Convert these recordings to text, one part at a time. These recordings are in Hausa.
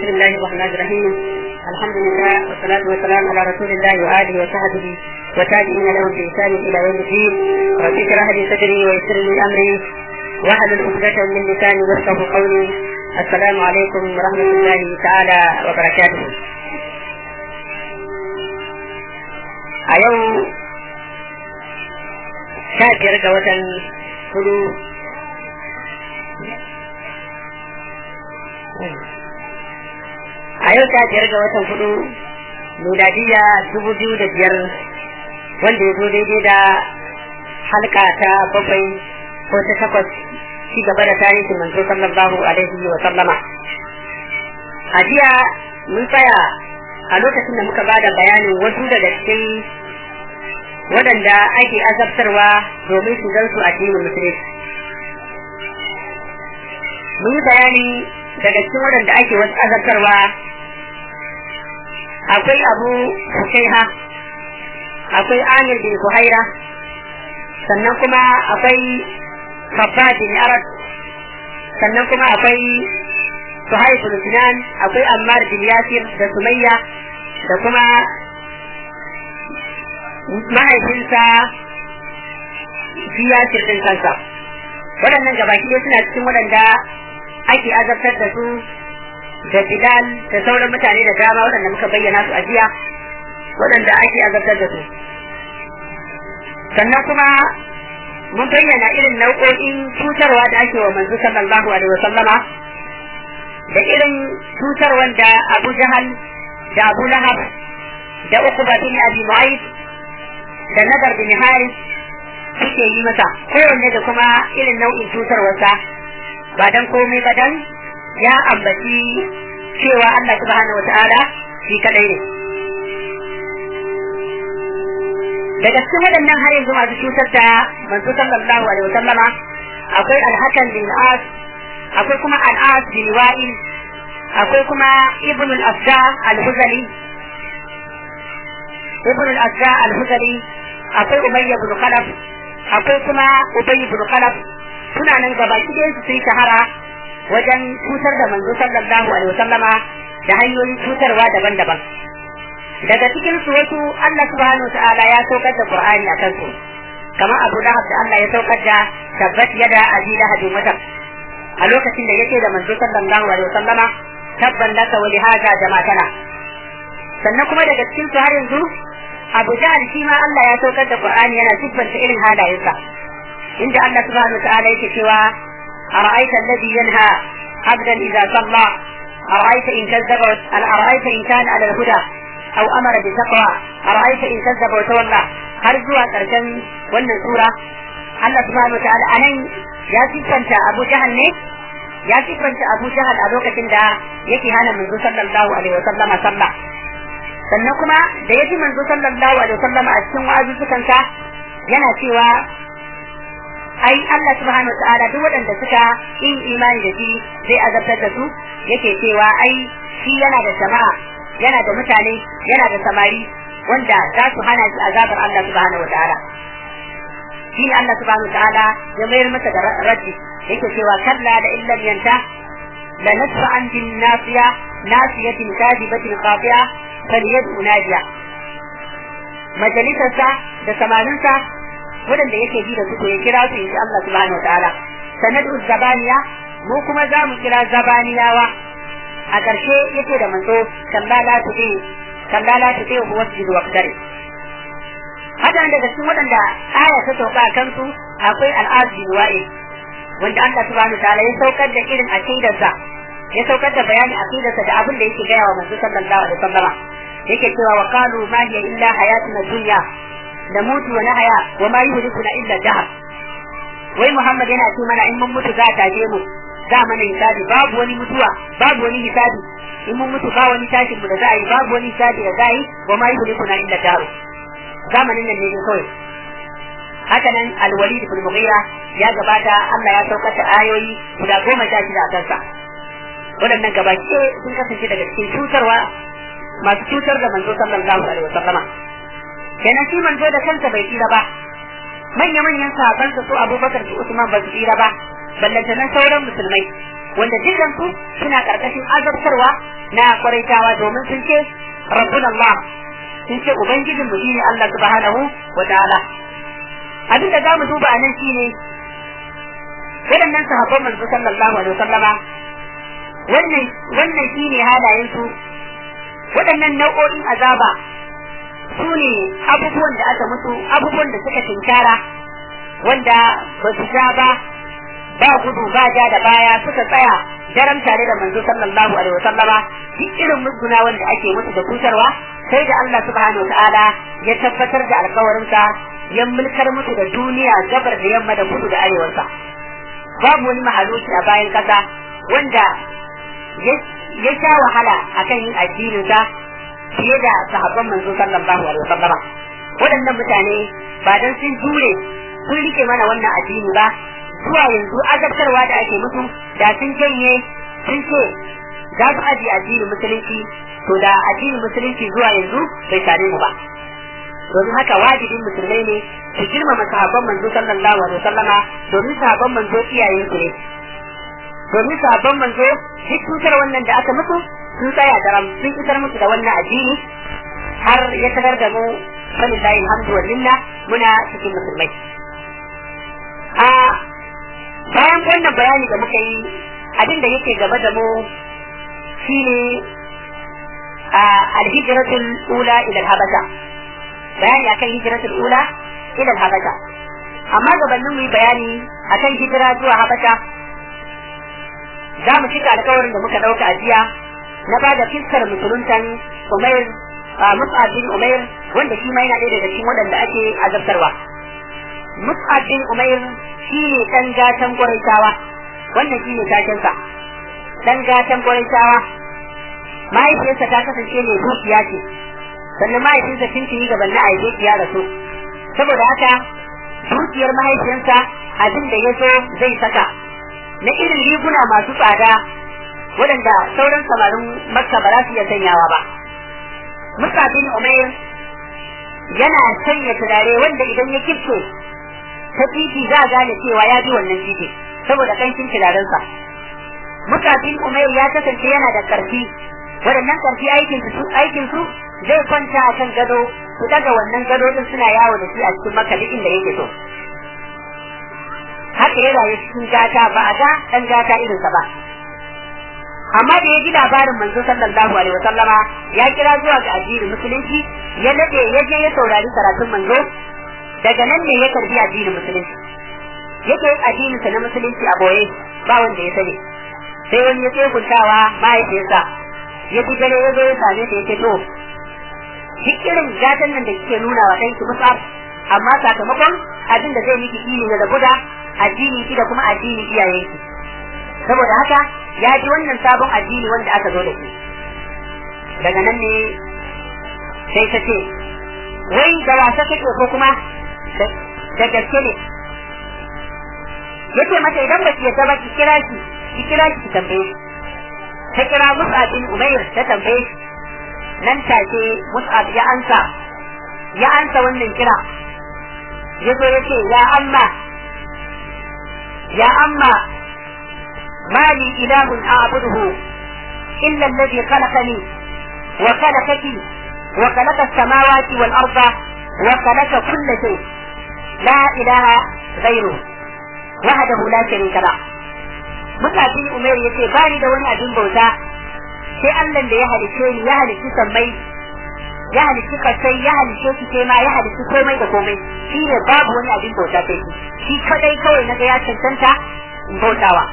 بسم الله الرحمن الرحيم الحمد لله والصلاة والسلام على رسول الله وآله وصحبه وتابعين لهم بإحسان إلى يوم الدين رب اشرح لي صدري ويسر لي أمري واحلل عقدة من لساني يفقه قولي السلام عليكم ورحمة الله تعالى وبركاته a yau sha biyar ga watan hudu a yau sha biyar ga watan hudu miladiya dubu biyu da biyar wanda ya zo daidai da halka ta bakwai ko ta takwas ci gaba da tarihin manzo sallallahu alaihi wa sallama a jiya mun tsaya a lokacin da muka ba da bayanin wasu daga cikin waɗanda ake azabtarwa domin su gansu a cikin musulunci mun yi bayani daga cikin waɗanda ake wasu azabtarwa akwai abu hukaiha akwai amir bin buhaira sannan kuma akwai babba bin arad sannan kuma akwai suhaib bin sinan akwai ammar bin yasir da sumayya da kuma mahaifinsa shi yasir din kansa waɗannan gabaki ɗaya suna cikin waɗanda ake azabtar da su da bilal da sauran mutane da dama waɗanda muka bayyana su a jiya waɗanda ake azabtar da su sannan kuma mun bayyana irin nau'o'in cutarwa da ake wa manzo sallallahu alaihi wa sallama da irin cutarwan da Abu Jahal da Abu Lahab da Uqba bin Abi Mu'ayth da Nadar bin Haris suke yi masa kowanne da kuma irin nau'in cutarwarsa ba dan komai ba dan ya ambaci cewa Allah subhanahu wata'ala shi kadai ne daga cikin waɗannan har yanzu masu cutar da manzo sallallahu alaihi wasallama akwai alhakan bin as akwai kuma al'as bin wa'il akwai kuma ibn al-afda al-huzali ibn al-afda al-huzali akwai umayya bin khalaf akwai kuma ubay bin khalaf suna nan gaba ɗaya su sun shahara wajen cutar da manzo sallallahu alaihi wasallama da hanyoyin cutarwa daban-daban daga cikin su wasu Allah subhanahu ta'ala ya saukar da Qur'ani akan su kamar Abu Lahab da Allah ya saukar da tabbat yada abi lahabin wata a lokacin da yake da manzo sallallahu alaihi wasallama tabban laka wa lihaza jama'atana sannan kuma daga cikin su har yanzu Abu Jahl shi ma Allah ya saukar da Qur'ani yana siffanta irin halayensa inda Allah subhanahu ta'ala yake cewa ara'aita alladhi yanha abdan idza salla ara'aita in kazzaba ara'aita in kana ala al-huda aw amara bi taqwa ara'aita in kazzaba wa tawalla har zuwa karshen wannan sura Allah subhanahu ta'ala anan ya siffanta Abu Jahl ne ya siffanta Abu Jahl a lokacin da yake hana manzo sallallahu alaihi wasallam sallah sannan kuma da yaji manzo sallallahu alaihi wasallam a cikin wa'azuzukansa yana cewa ai Allah subhanahu wa ta'ala duk waɗanda suka yin imani da shi zai azabtar da su yake cewa ai shi yana da jama'a yana da mutane yana da samari wanda za su hana shi azabar Allah subhanahu wa ta'ala shi ne Allah subhanahu wa ta'ala ya mayar masa da raddi yake cewa kalla da illam yanta la nasfa an bin nasiya nasiyatin kadibatin qati'a falyad'u nadiya majalisarsa da samarinsa waɗanda yake ji da su ya kira su in Allah subhanahu wataala sanadu zabaniya mu kuma za mu kira zabaniyawa a ƙarshe yake da manzo kalla la tuti kalla la tuti wa wasjud wa qadari haka daga cikin waɗanda aya ta sauka a kansu akwai al'az bin wa'i wanda Allah subhanahu wataala ya saukar da irin aqidarsa ya saukar da bayanin aqidarsa da abin da yake gaya wa manzo sallallahu alaihi wasallama yake cewa wa qalu ma hiya illa hayatuna dunya namutu wa nahya wa ma yuhlikuna illa dahr wai Muhammad yana ce mana in mun mutu za ta je mu za mana hisabi babu wani mutuwa babu wani hisabi in mun mutu ba wani tashin mu da za a yi babu wani hisabi da za a yi wa ma yuhlikuna illa dahr zamanin nan ne kawai haka nan alwalid ibn mughira ya gabata Allah ya saukar da ayoyi guda goma sha shida a kansa waɗannan gabaki sun kasance daga cikin cutarwa masu cutar da manzo sallallahu alaihi wasallama kenan shi manzo da kansa bai tsira ba manya manyan sahabban su Abubakar su Usman ba su tsira ba ballanta nan sauran musulmai wanda dukkan su suna karkashin azabtarwa na kwaraitawa domin sun ce rabbuna Allah sun ce ubangijin mu shine Allah subhanahu wa ta'ala abin da zamu duba a nan shine waɗannan sahabban manzo sallallahu alaihi wasallama wannan wannan shine halayen su waɗannan nau'o'in azaba su ne abubuwan da aka musu abubuwan da suka tinkara wanda ba su sha ba ba gudu ba ja da baya suka tsaya daram tare da manzo sallallahu alaihi wasallama duk irin musguna wanda ake musu da kutarwa sai da Allah subhanahu wataala ya tabbatar da alkawarinsa ya mulkar musu da duniya gabar da yamma da kudu da arewarsa babu wani mahaluki a bayan kasa wanda ya sha wahala akan yin addininsa fiye da sahabban manzo sallallahu alaihi wasallama waɗannan mutane ba dan sun jure sun rike mana wannan addini ba zuwa yanzu azabtarwa da ake musu da sun janye sun ce za su ajiye addinin musulunci to da addinin musulunci zuwa yanzu bai same mu ba domin haka wajibin musulmai ne su girmama sahabban manzo sallallahu alaihi wasallama domin sahabban manzo iyayen su ne domin sahabban manzo duk cutar wannan da aka musu sun tsaya daram sun isar musu da wannan addini har ya tagar da mu falillahi alhamdu wal minna muna cikin musulmai a bayan wannan bayani da muka yi abin da yake gaba da mu shine alhijratul ula ila habasha bayani akan hijratul ula ila habasha amma gabanin mu yi bayani akan hijira zuwa habasha za mu cika alkawarin da muka dauka a jiya na ba da fiskar musuluntan umair mus'ab bin umair wanda shi ma yana ɗaya daga cikin waɗanda ake azabtarwa mus'ab bin umair shi ne ɗan gatan ƙuraitawa wannan shi ne takensa ɗan gatan ƙuraitawa mahaifiyarsa ta kasance mai dukiya ce sannan mahaifinsa tuntuni gaban na aike ya rasu saboda haka dukiyar mahaifiyarsa abin da ya so zai saka na irin riguna masu tsada waɗanda sauran samarin makka ba za su iya sanyawa ba musa bin umair yana sanya turare wanda idan ya kifce ta titi za a gane cewa ya bi wannan titi saboda kancin turarensa musa bin umair ya kasance yana da karfi waɗannan karfi aikin su aikin su zai kwanta a kan gado su daga wannan gado din suna yawo da shi a cikin makka duk inda yake so haka ya rayu cikin gata ba a ga dan gata irinsa ba amma da ya ji labarin manzo sallallahu alaihi wasallama ya kira zuwa ga addinin musulunci ya nade ya je ya saurari karatun manzo daga nan ne ya karbi addinin musulunci yake yin addinin sa na musulunci a boye ba wanda ya sani sai wani ya tseguntawa mahaifiyarsa ya fi dare ya zo ya same ta yake to duk irin gatan nan da kike nuna wa ɗanki musab amma sakamakon abin da zai miki ilimi da guda addini ki da kuma addini iyayenki saboda haka ya ji wannan sabon addini wanda aka zo da shi daga nan ne sai ta ce wai da wasa kake ko kuma da gaske ne yace mata idan ba ki yadda ba ki kira shi ki kira shi ki tambaye shi ta kira Mus'ab bin Umair ta tambaye shi nan take Mus'ab ya ansa ya ansa wannan kira yazo yace ya amma ya amma مالي إله أعبده إلا الذي خلقني وخلقك وخلق السماوات والأرض وخلق كل شيء لا إله غيره وحده لا شريك له mutafin umar ya ce bani da wani abin bauta sai Allah da ya halice ni ya halici sammai ya halici kasai ya halice su sai ma ya halici komai da komai shi ne babu wani abin bauta sai shi shi kadai kawai naga ya cancanta in bautawa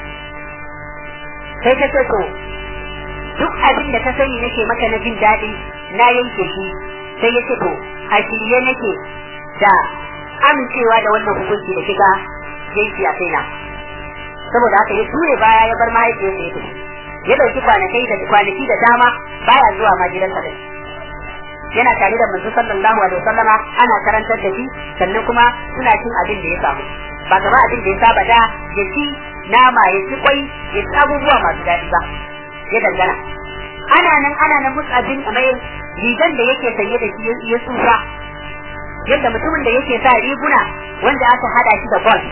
sai ta ce to duk abin da ka sani nake maka na jin daɗi na yanke shi sai ya ce to a shirye nake da amincewa da wannan hukunci da shiga yanki a kaina saboda haka ya ture baya ya bar mahaifiyarsa ya tafi ya ɗauki kwanakai da kwanaki da dama baya zuwa ma gidansa da yana tare da manzo sallallahu alaihi wasallama ana karantar da shi sannan kuma suna cin abin da ya samu ba kama abin da ya saba da ya ci nama ya ci kwai ya ci abubuwa masu daɗi ba ya dangana ana nan ana nan musabin a mai rigan da yake sanye da shi ya tsufa yadda mutumin da yake sa riguna wanda aka hada shi da bol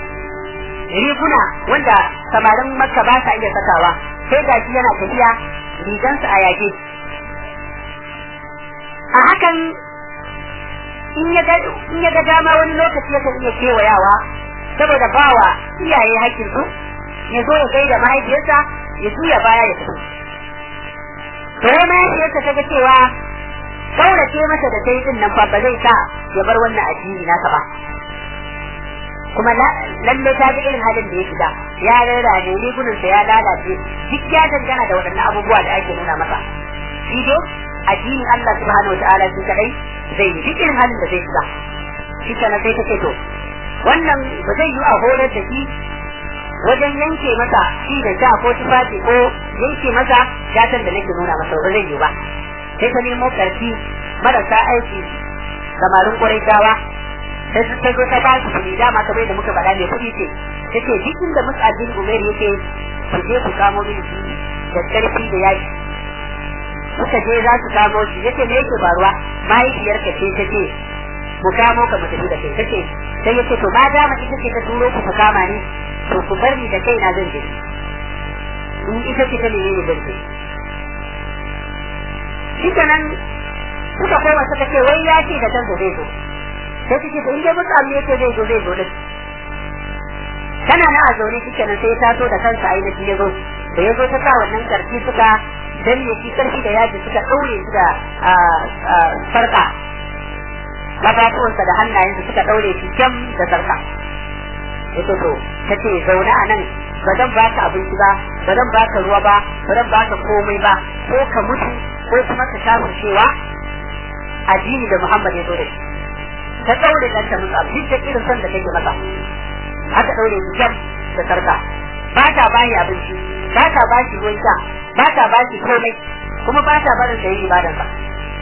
riguna wanda samarin makka ba sa iya sakawa sai ga shi yana tafiya rigansa a yage a hakan in ya ga dama wani lokaci yakan iya kewayawa saboda bawa iyaye haƙƙinsu ya zo ya gaida mahaifiyarsa ya juya baya ya fito to wai mahaifiyarsa ta ga cewa kaurace masa da ta yi din nan fa ba zai sa ya bar wannan addini nasa ba kuma lalle ta ga irin halin da ya shiga ya rera ne rigunansa ya lalace duk ya dangana da waɗannan abubuwa da ake nuna masa shi dai addinin Allah subhanahu wataala shi kadai zai yi duk irin halin da zai shiga shi kana sai ta ce to wannan ba zai yi a horar da shi wajen yanke masa shi da sha ko tufafi ko yanke masa gatan da nake nuna masa ba zai yi ba sai ta nemo karfi marasa aiki samarin ƙwarai gawa sai su ta zo ta ba su kuɗi dama kamar da muka faɗa mai kuɗi ce ta ce duk inda mus'abin umar yake ku je ku kamo mini shi da ƙarfi da yaki suka je za su kamo shi yace me yake faruwa mahaifiyarka ce ta ce mu kamo ka mu tafi da kai take sai yace to ma dama ita ce ta turo ku ku kama ni to ku bar ni da kaina zan je in ita ce ta nemi ni zan je shi kenan suka koma suka ce wai ya ce da kansa zai zo sai suke to in dai mutu amma yace zai zo zai zo din tana na a zaune shi kenan sai ya taso da kansa ainihin ya zo da ya zo ta sa wannan karfi suka danne shi karfi da yaji suka ɗaure su da sarka kafafuwansa da hannayensa suka ɗaure shi kyam da sarka ya to ta ce zaune a nan ba zan ba ka abinci ba ba zan ba ka ruwa ba ba zan ba ka komai ba ko ka mutu ko kuma ka shafa cewa addini da Muhammad ya zo da shi ta ɗaure ɗanta musu abin da irin son da take masa aka ɗaure shi kyam da sarka ba ta bayi abinci ba ta ba shi ruwan sha ba ta ba shi komai kuma ba ta barin sa yi ibadan ba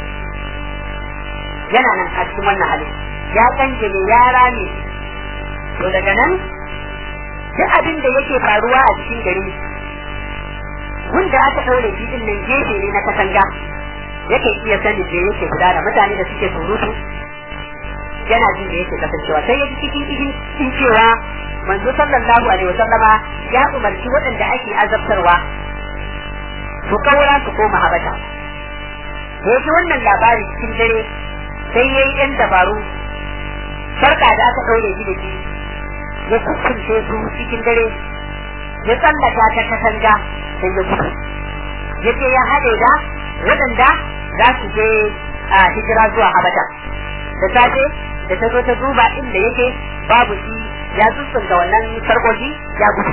yana nan a cikin wannan halin ya kanjele ya rame to daga nan duk abin da yake faruwa a cikin gari wanda aka ɗaure shi din nan gefe ne na katanga yake iya sani da yake gudana mutane da suke surutu yana jin da yake kasancewa sai ya ji cikin cikin cewa manzo sallallahu alaihi wasallama ya umarci waɗanda ake azabtarwa su kaura su koma habata da yake wannan labari cikin dare sai yayi yan dabaru sarka da aka ɗaure shi da shi ya kukkunce su cikin dare ya tsallaka ta katanga sai ya gudu ya ce ya haɗe da waɗanda za su je a hijira zuwa habata da safe da ta zo ta duba inda yake babu shi ya sussunta wannan sarkoki ya gudu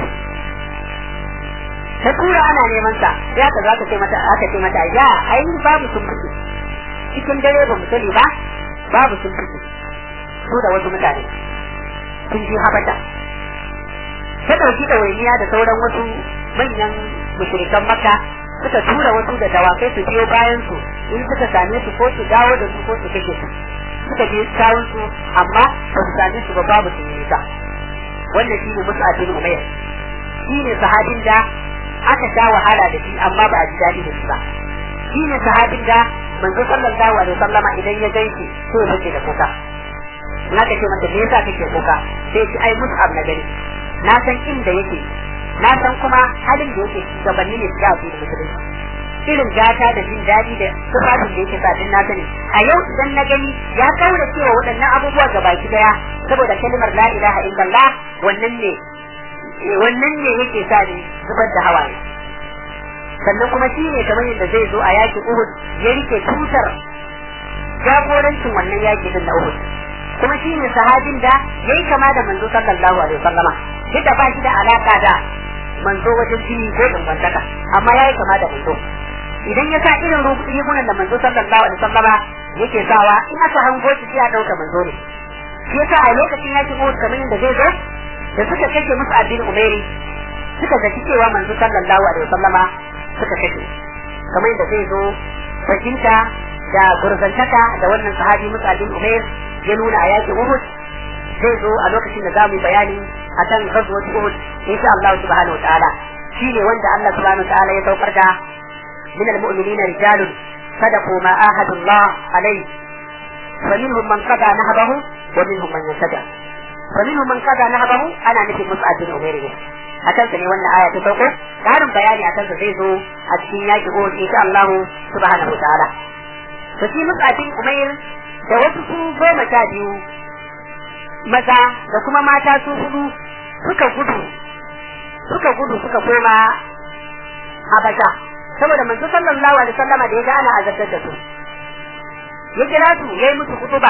ta tura ana neman sa ya ka zaka ce mata aka ce mata ya ai babu sun fice cikin dare ba mu sani ba babu sun fice su da wasu mutane sun ji habata ta dauki ɗawainiya da sauran wasu manyan mushrikan makka suka tura wasu da dawakai su biyo bayan su in suka same su ko su dawo da su ko su kashe su suka je kawun su amma ba su same su ba babu su yi ta wannan shine Mus'ab bin Umayr shine sahabin da aka sha wahala da shi amma ba a ji daɗi da shi ba shine sahabin da manzo sallallahu alaihi wasallama idan ya gaishe ko ya bace da kuka na ka ce mata me yasa kake kuka sai ce ai Mus'ab na gani na san inda yake na san kuma halin da yake gabanin ne da su da musulunci irin gata da jin daɗi da tufafin da yake sadin na sani a yau idan na gani ya kaura cewa waɗannan abubuwa ga baki daya saboda kalimar la ilaha illallah wannan ne wannan ne yake sa ni zubar da hawaye sannan kuma shi ne kamar yadda zai zo a yakin Uhud ya rike tutar jagorancin wannan yaki din na Uhud kuma shi ne sahabin da yayi kama da manzo sallallahu alaihi wasallama duk da ba shi da alaka da manzo wajen jini ko dangantaka amma yayi kama da manzo idan ya sa irin rigunan da manzo sallallahu alaihi wasallama yake sawa in aka hango shi sai a dauka manzo ne shi yasa a lokacin yakin Uhud kamar yadda zai zo da suka kashe musu addin Umairi suka zaci cewa manzo sallallahu alaihi wasallama suka kashe kamar yadda zai zo fahimta da gurzantaka da wannan sahabi musu addin Umair ya nuna a yakin Uhud zai zo a lokacin da zamu bayani akan ghazwat Uhud insha Allah subhanahu wataala shine wanda Allah subhanahu wataala ya saukar da min almu'minina rijalun sadaqu ma ahadu Allah alayhi فمنهم من قضى نهبه ومنهم من ينتدى فمنهم من قضى نهبه انا نفي مصعب بن عمير a kansa ne wannan aya ta sauko karin bayani a kansa zai zo a cikin yaki ko insha Allah subhanahu wa ta'ala to shi musabin umair da wasu su goma sha biyu maza da kuma mata su hudu suka gudu suka gudu suka koma habasha saboda manzo sallallahu alaihi wasallam da ya ga ana azabtar da su ya kira su yayi musu kutuba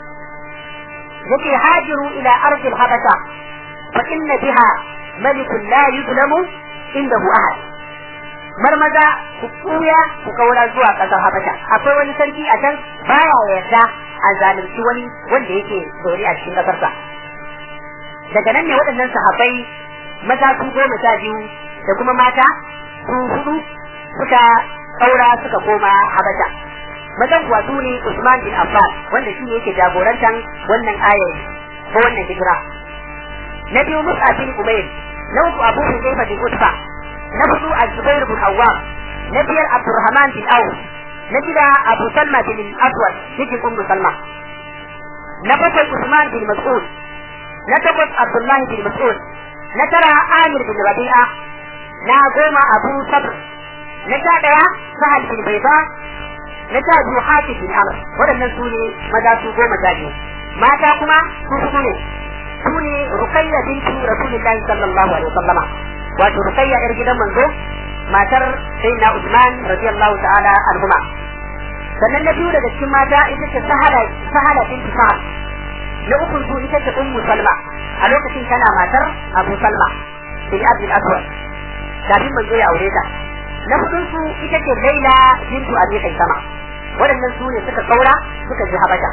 yake hajiru ila ardi habasha fa inna biha malikun la yuzlamu indahu ahad marmaza ku tsuya ku kaura zuwa kasar habasha akwai wani sarki a can baya yarda a zalunci wani wanda yake zaune a cikin kasarsa daga nan ne waɗannan sahabbai maza su goma sha biyu da kuma mata su hudu suka kaura suka koma habasha mazan kuwa su ne Usman bin Affan wanda shi ne yake jagorantar wannan ayar ko wannan hijira na biyu Mus'ab bin Umayr na uku Abu Hudayfa bin Utba na hudu Az-Zubair bin Awwam na biyar Abdurrahman bin Auf na shida Abu Salma bin Aswad yake Ummu Salma na bakwai Usman bin Mas'ud na takwas Abdullahi bin Mas'ud na tara Amir bin Rabi'a na goma Abu Sabr na sha daya Sahal bin Bayda na sha biyu Hafiz bin Amr waɗannan su ne maza su goma sha biyu mata kuma su hudu ne su ne Ruqayya bintu Rasulillahi sallallahu alaihi wasallama wato Ruqayya yar gidan manzo matar Sayyidina Usman radiyallahu ta'ala anhuma sannan na biyu daga cikin mata ita ce Sahala Sahala bintu Sa'ad na uku su ita ce Ummu Salma a lokacin tana matar Abu Salma bin Abdul Aswad kafin manzo ya aure ta na hudun su ita ce Laila bintu Abi Qaisama waɗannan su ne suka kaura suka ji Habasha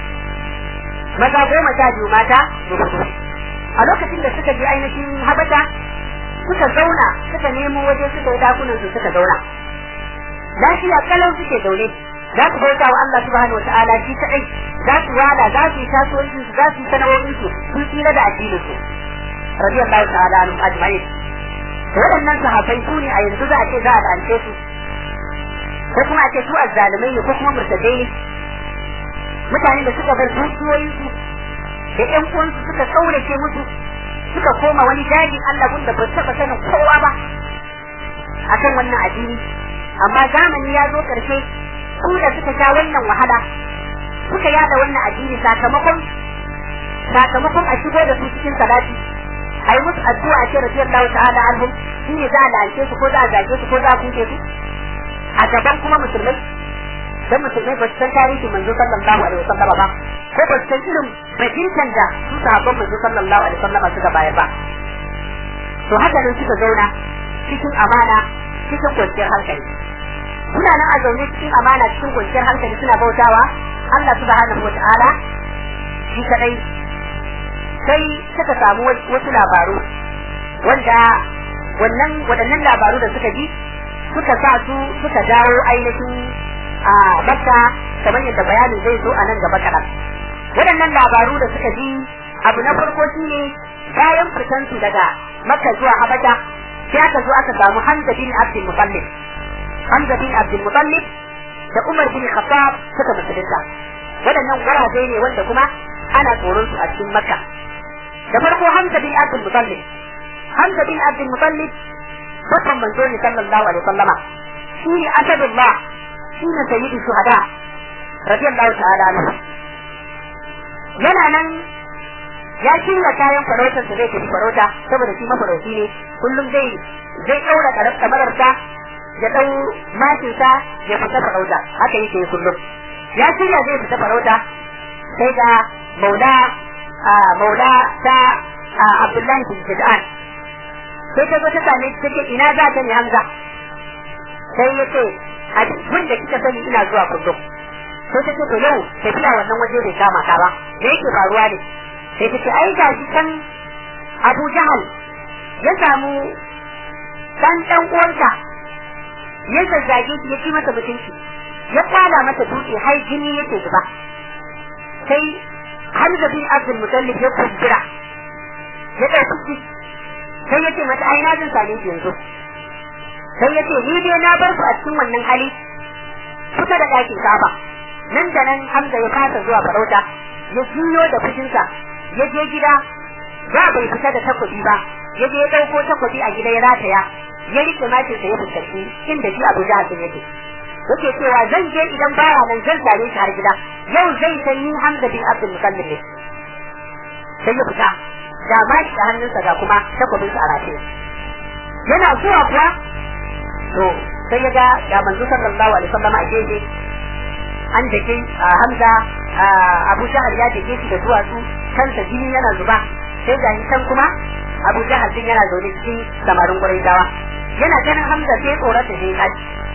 maza goma sha biyu mata da hudu a lokacin da suka je ainihin Habasha suka zauna suka nemo waje suka yi dakunan su suka zauna lafiya kalau suke zaune za su bauta wa Allah subhanahu wataala shi kadai za su wala za su yi kasuwancin su za su yi sana'o'in su sun tsira da addinin su radiyallahu ta'ala anhum ajma'in waɗannan sahabbai su ne a yanzu za a ce za a lance su ko kuma a ce su azzalumai ne ko kuma murtadai ne mutane da suka bar dukiyoyin su da ƴan uwansu suka kaurace musu suka koma wani dajin Allah gunda ba taɓa sanin kowa ba akan wannan addini amma zamani ya zo ƙarshe su da suka sha wannan wahala suka yada wannan addini sakamakon sakamakon a shigo da su cikin salati ai musu addu'a ce radiyallahu ta'ala anhum shine za a lance su ko za a zage su ko za a kuke su a gaban kuma musulmai dan musulmai ba su san tarihi manzo sallallahu alaihi wasallam ba ko ba su san irin bajintan da su sahabban manzo sallallahu alaihi wasallam suka bayar ba to haka nan suka zauna cikin amana cikin kwanciyar hankali suna nan a zaune cikin amana cikin kwanciyar hankali suna bautawa Allah subhanahu wa ta'ala shi kadai sai suka samu wasu labaru wanda wannan waɗannan labaru da suka ji suka sa su suka dawo ainihin a makka kamar yadda bayanin zai zo a nan gaba kaɗan waɗannan labaru da suka ji abu na farko shine bayan fitansu daga makka zuwa habasha sai aka zo aka samu hamza bin abdul mutallib hamza bin abdul mutallib da umar bin khattab suka musulunta waɗannan gurabe ne wanda kuma ana tsoron su a cikin makka da farko Hamza bin Abdul Muttalib Hamza bin Abdul Muttalib babban manzo ne sallallahu alaihi wasallama shi ne asadullah shi ne sayyidu shuhada radiyallahu ta'ala anhu yana nan ya shirya kayan farautar sa zai tafi farauta saboda shi mafarauci ne kullum zai zai daura kamararsa ya dau mashinsa ya fita farauta haka yake kullum ya shirya zai fita farauta sai ga maula maula ta Abdullahi bin Jid'an sai ta zo ta same shi take ina za ta ne Hamza sai ya ce a duk da kika sani ina zuwa kullum sai ta ce to yau tafiya wannan waje bai kama ka ba me yake faruwa ne sai ta ce ai ga shi kan Abu Jahal ya samu dan dan uwansa ya zazzage shi ya ci masa mutunci ya kwala masa dutse har jini yake zuba sai Hamza bin Abdul Mutallib ya kuskura ya ɗauki sai ya ce mata ai na jin same shi yanzu sai ya ce ni dai na bar ku a cikin wannan hali kusa da ɗakin kafa nan da nan Hamza ya kasa zuwa farauta ya juyo da fushinsa ya je gida ba bai fita da takobi ba ya je ya dauko takobi a gida ya rataya ya rike mashin sa ya fuskanci inda shi Abu Jahal din yake yake cewa zan je idan baya nan zan same shi har gida yau zai san ni Hamza bin Abdul Muttalib ne sai ya fita ga mashi da hannunsa ga kuma takobin sa a rataye yana zuwa kuwa to sai ya ga ga manzo sallallahu alaihi wasallam a gefe an dake Hamza Abu Jahal ya dake shi da duwatsu kansa jini yana zuba sai ga can kuma Abu Jahal din yana zaune cikin samarin Quraishawa yana ganin Hamza sai tsorata sai ya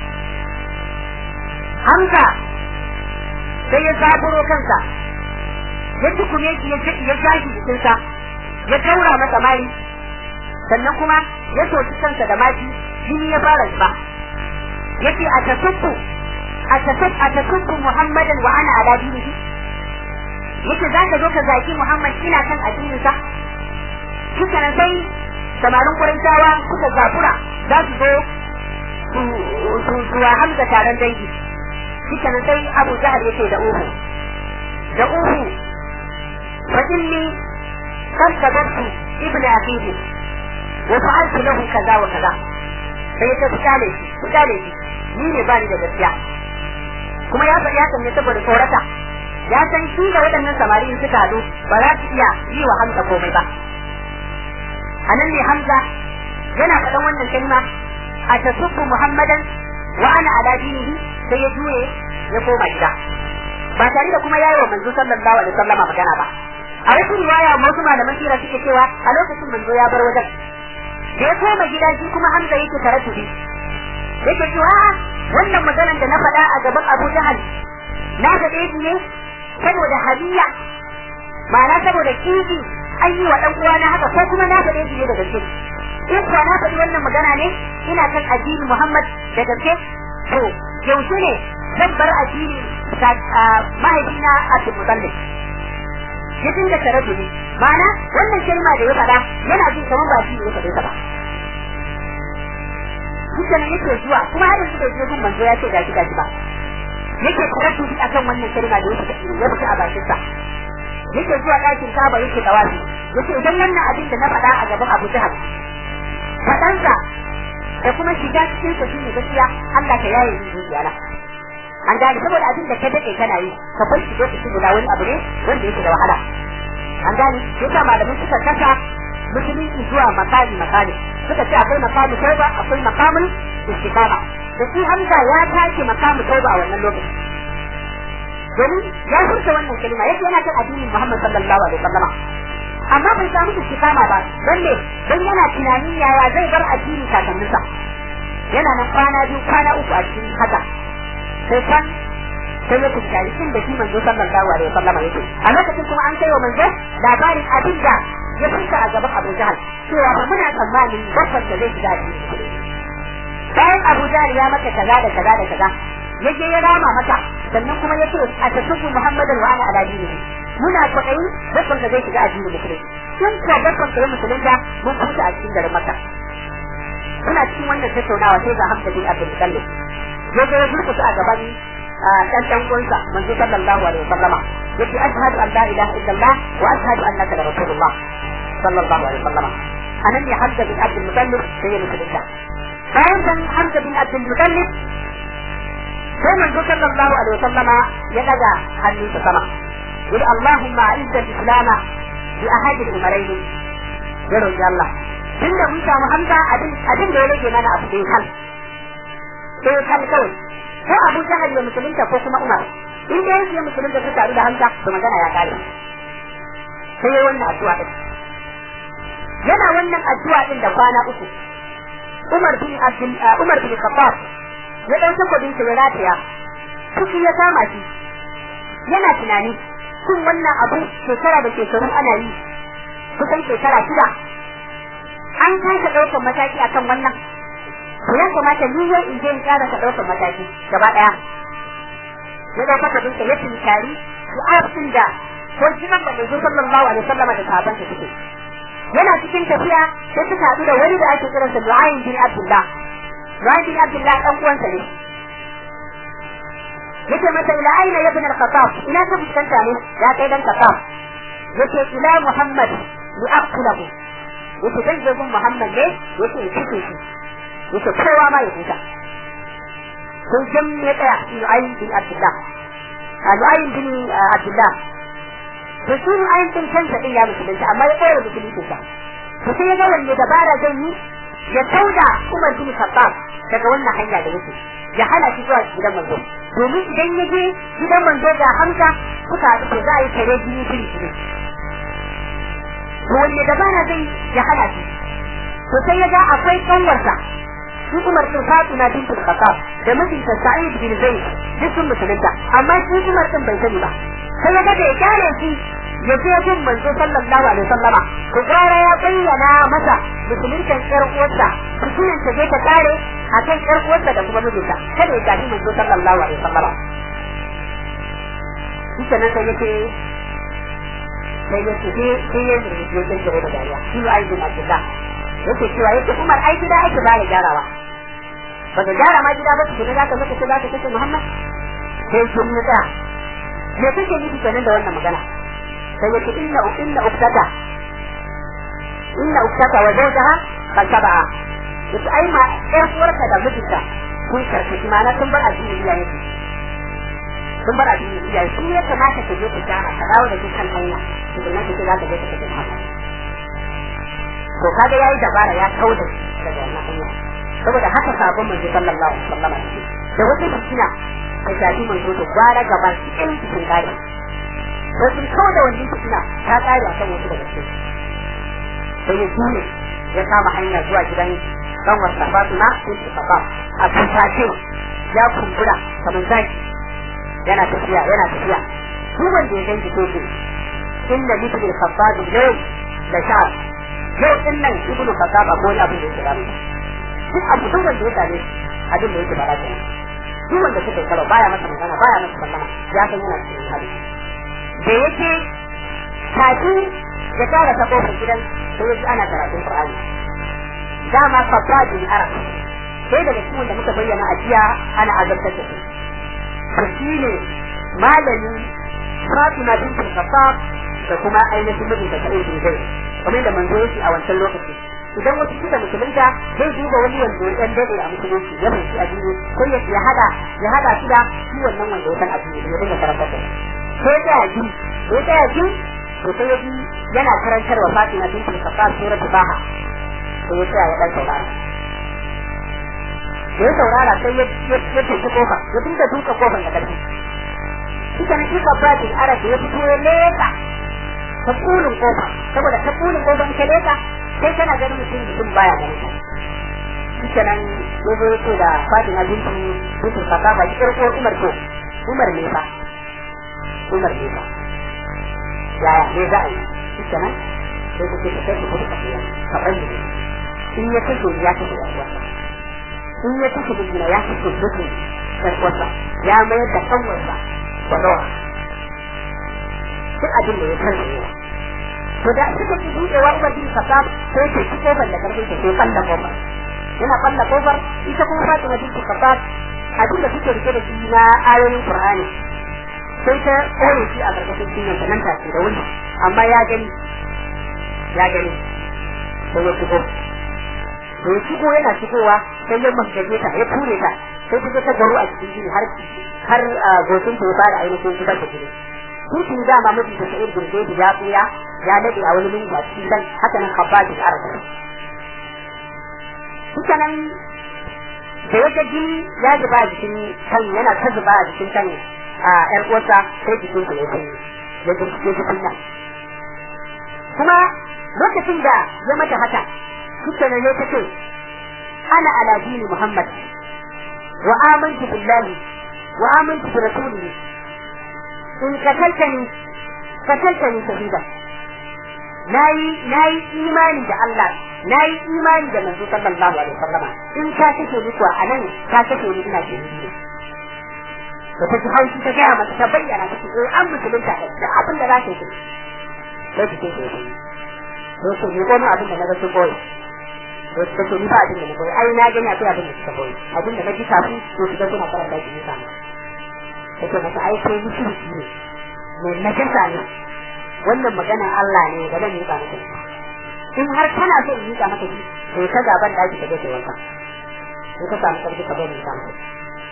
Hamza sai ya zaburo kansa ya tukume shi ya jashi jikinsa ya taura masa mari sannan kuma ya soki kansa da maki jini ya fara zuba yace a tasubbu a tasub a tasubbu Muhammadan wa ana ala dinihi yace zaka zo ka zaki Muhammad ina kan addininsa suka nan sai samarin Quraishawa suka zafura za su zo su su Hamza taron dangi suka nan sai Abu Jahal yace da uhu da uhu fa inni qad sababtu ibn akhihi wa fa'altu lahu kaza wa kaza sai ta fitale shi fitale shi ni ne bani da gaskiya kuma ya ya san ne saboda tsorata ya san shi da waɗannan samari in suka hadu ba za su iya yi wa Hamza komai ba a nan ne Hamza yana faɗan wannan kalma a tasubbu Muhammadan wa ana ala dinihi sai ya juye ya koma gida ba tare da kuma yayi wa manzo sallallahu alaihi wasallama magana ba a wasu riwaya wasu malaman sira suke cewa a lokacin manzo ya bar wajen da ya koma gida shi kuma Hamza yake tarattubi yake cewa wannan maganar da na faɗa a gaban Abu Jahal na ga ɗaya ne saboda hadiya ma'ana saboda kishi an yi wa ɗan uwana haka ko kuma na faɗe shi ne da gaske in kuwa na faɗi wannan magana ne ina kan addini Muhammad da gaske to yaushe ne zan bar addini mahaifina Abdul Muttalib ya dinga taraddudi ma'ana wannan kalma da ya faɗa yana jin kamar ba shi ne ya faɗe ta ba Kuka ne yake zuwa kuma har yanzu bai je gun manzo ya ce gashi gashi ba yake taraddudi akan wannan kalma da ya fita ya fita a bakin sa yake zuwa ɗakin kaba yake tawafi yake idan wannan abin da na faɗa a gaban Abu Jahal faɗansa da kuma shiga cikin sa shine gaskiya Allah ka yaye ni zuciya na an gane saboda abin da ka dade kana yi ka bar shi lokaci guda wani abu ne wanda yake da wahala an gane yasa malamin suka kasa musulunci zuwa makami makami suka ce akwai makamu tauba akwai makamun istiqama da shi Hamza ya tashi makamu tauba a wannan lokaci domin ya furta wannan kalma yake yana kan addinin Muhammad sallallahu alaihi wasallam amma bai samu istiqama ba dan ne dan yana tunanin yaya zai bar addini kakanninsa yana nan kwana biyu kwana uku a cikin haka sai kan sai ya kuskari inda shi manzo sallallahu alaihi wasallam yake a lokacin kuma an kai wa manzo labarin abin da ya furta a gaban Abu Jahal cewa ba muna tsammanin babban da zai shiga addini bayan Abu Jahal ya maka kaza da kaza da kaza ya je ya rama mata sannan kuma ya ce a tasubbu Muhammadan wa ana ala dinihi muna kwaɗayi babban da zai shiga addinin musulunci sun kuwa babban da ya musulunta mun kusa a cikin garin Makka suna cikin wannan tattaunawa sai ga Hamza bin Abdul Muttalib ya je ya durkusa a gaban dan dan uwansa manzo sallallahu alaihi wasallama yace ashhadu an la ilaha illallah wa ashhadu annaka rasulullah sallallahu alaihi wasallama anan ne Hamza bin Abdul Muttalib sai ya musulunta bayan san Hamza bin Abdul Muttalib sai manzo sallallahu alaihi wasallama ya daga hannunsa sama yadda Allahumma a'izza al-islam bi ahadi al-umarayn ya roki Allah tunda mun samu Hamza abin abin da ya rage mana abu dai kan sai kan kawai ko Abu Jahal ya musulunta ko kuma Umar in dai ya musulunta su taru da Hamza to magana ya kare sai yayi wannan addu'a din yana wannan addu'a din da kwana uku Umar bin Abdul Umar bin Khattab ya dauki kudin shi ya rataya kuki ya kama shi yana tunani kun wannan abu shekara da shekaru ana yi kusan shekara shida an kasa ɗaukar mataki akan wannan to ya kamata ni yau in je in ƙara ka ɗaukar mataki gaba ɗaya ya ɗauka kudin sa ya tinkari su'afin da ko jinan da manzo sallallahu alaihi wasallam da sahabban sa suke yana cikin tafiya sai suka haɗu da wani da ake kiransa Nu'aym bin Abdullah Nu'aym bin Abdullah dan uwansa ne yace masa ila aina ya bin al-Khattab ina ka fuskanta ne ya kai dan Khattab yace ila Muhammad li aqtulahu yake zan je gun Muhammad ne yake in cike shi yake kowa ma ya huta sai jam ya tsaya Nu'aym bin Abdullah a Nu'aym bin Abdullah to shi Nu'aym bin kansa din ya musulunta amma ya koyar musulunci sa to sai ya ga wanne dabara zai yi ya kauda Umar bin Khattab daga wannan hanya da yake ya hana shi zuwa gidan manzo domin idan ya je gidan manzo da Hamza suka haɗu to za a yi tare jini fili fili to wanne dabara zai ya hana shi to sai ya ga akwai kanwarsa shi Umar bin Fatima bintul Khattab da mijinta Sa'id bin Zaid duk sun musulunta amma shi Umar din bai sani ba sai ya ga da ya kyale shi ya je gun manzo sallallahu alaihi wasallama ko gara ya bayyana masa musuluntan ƴar uwarsa fitinin ta je ta kare akan ƴar uwarsa da kuma mijinta kada ya tafi manzo sallallahu alaihi wasallama shi kenan sai yake sai yake sai sai ya yi ya ce da dariya shi ya aiki na kida yake cewa yake Umar ai gida ake ba ya gyarawa ba ka gyara ma gida ba su ne za ka zaka ce za ka kace Muhammad sai shi ne da me kake nufi kenan da wannan magana sai yake inna inna uktata inna uktata wa zawjaha kan taba yace ai ma ƴar uwarka da mijinta kun karkashi ma na sun bar addini iyaye sun bar addini iyaye sun ya kamata ka je ka gyara ka dawo da dukkan hanya to da nake za ka je ka kace Muhammad to kaga yayi dabara ya kauda daga wannan hanya saboda haka sabon manzo sallallahu alaihi wasallam da wata fitina ta shafi manzo da gwara gaba cikin cikin gari to sun kawo da wannan fitina ta kare akan wasu daga cikin sai ya tune ya kama hanya zuwa gidan dan wasa Fatima sai ta kafa a tace ya kumbura kamar zaki yana tafiya yana tafiya duk wanda ya ganki ko ce inna mithli al-khabbab al-yawm la sha'r yau din nan ibnu khattab ko wani abin da yake da duk abu duk wanda ya same abin da yake bara kenan duk wanda suka karo baya masa magana baya masa magana ya san yana cikin hali da yake kafin ya kara ta kofar gidan sai ya ji ana karatun Qur'ani dama fasadin arab sai daga cikin da muka bayyana a jiya ana azabtar da su to shine malami Fatima bint Khattab da kuma ainihin mijinta Sa'id bin Zaid kamar da manzo yake a wancan lokaci idan wasu suka musulunta zai duba wani wanda ya dan dade a musulunci ya fahimci addini ko ya ya hada ya hada shi da shi wannan wanda ya san addini ya dinga karanta da sai ta yaji sai ta yaji to sai yaji yana karantarwa Fatima bint Khattab suratul Baha sai ya tsaya ya dan saurara da ya saurara sai ya ya tafi kofa ya dinga duka kofar da karfi shi kana shi babba din arabi ya fito ya leka ta kulun kofa saboda ta kulun kofa in ka leka sai kana ganin mutum mutum baya ganin ka shi kenan ya zo yake da Fatima binti binti Khattab ba kir ko Umar ko Umar ne fa Umar ne fa yaya ne za a yi shi kenan sai ku ce ka kai ku kuɗi ka bayyana in ya kashe ya kashe ya wasa in ya kashe bijina ya kashe mutum ya wasa ya mayar da kanwarsa wadawa duk abin da ya san ne to da suka ci buɗewa Umar bin Khattab sai ke ci kofar da karfin ta sai balla kofar yana balla kofar ita kuma Fatima bin Khattab abin da suke rike da shi na ayoyin Qur'ani sai ta koye shi a karkashin cinyar ta nan take da wuri amma ya gani ya gani sai ya shigo da ya shigo yana shigowa sai ya masgaje ta ya ture ta sai ta ta garo a cikin jini har har goshin ta ya fara ainihin zubar da jini Tukin dama mutum da sa'ir gurbe da ya tsuya ya dade a wani lungu a cikin dan haka nan kabbaji da araba. Haka nan da ya ga jini ya zuba a jikin kan yana ta zuba a jikin kan a ƴar uwarsa sai jikin ta ya sanyi ya ji ya ji kunya. Kuma lokacin da ya mata haka suka ne ya ce ana ala dini Muhammad wa amantu billahi wa amantu bi rasulihi in kataltani kataltani shahida nayi nayi imani da Allah nayi imani da manzo sallallahu alaihi wasallama in ka kace ni kuwa anan ka kace ni ina ce da ta haushi ta gaya mata ta bayyana ta ce an musulunta da abin da za ta yi sai ta ce to to ni ko abin da na ga sun boye to ta ce ni ba abin da na boye ai na gani akwai abin da suka boye abin da na ji kafin to su ga suna karanta shi ne sama yake masa ai kai mushriki ne mai najasa ne wannan magana Allah ne ba zan yi ba maka in har kana so in miƙa maka shi to ka gaban daki ka je ka wanka in ka samu karfi ka bari ka maka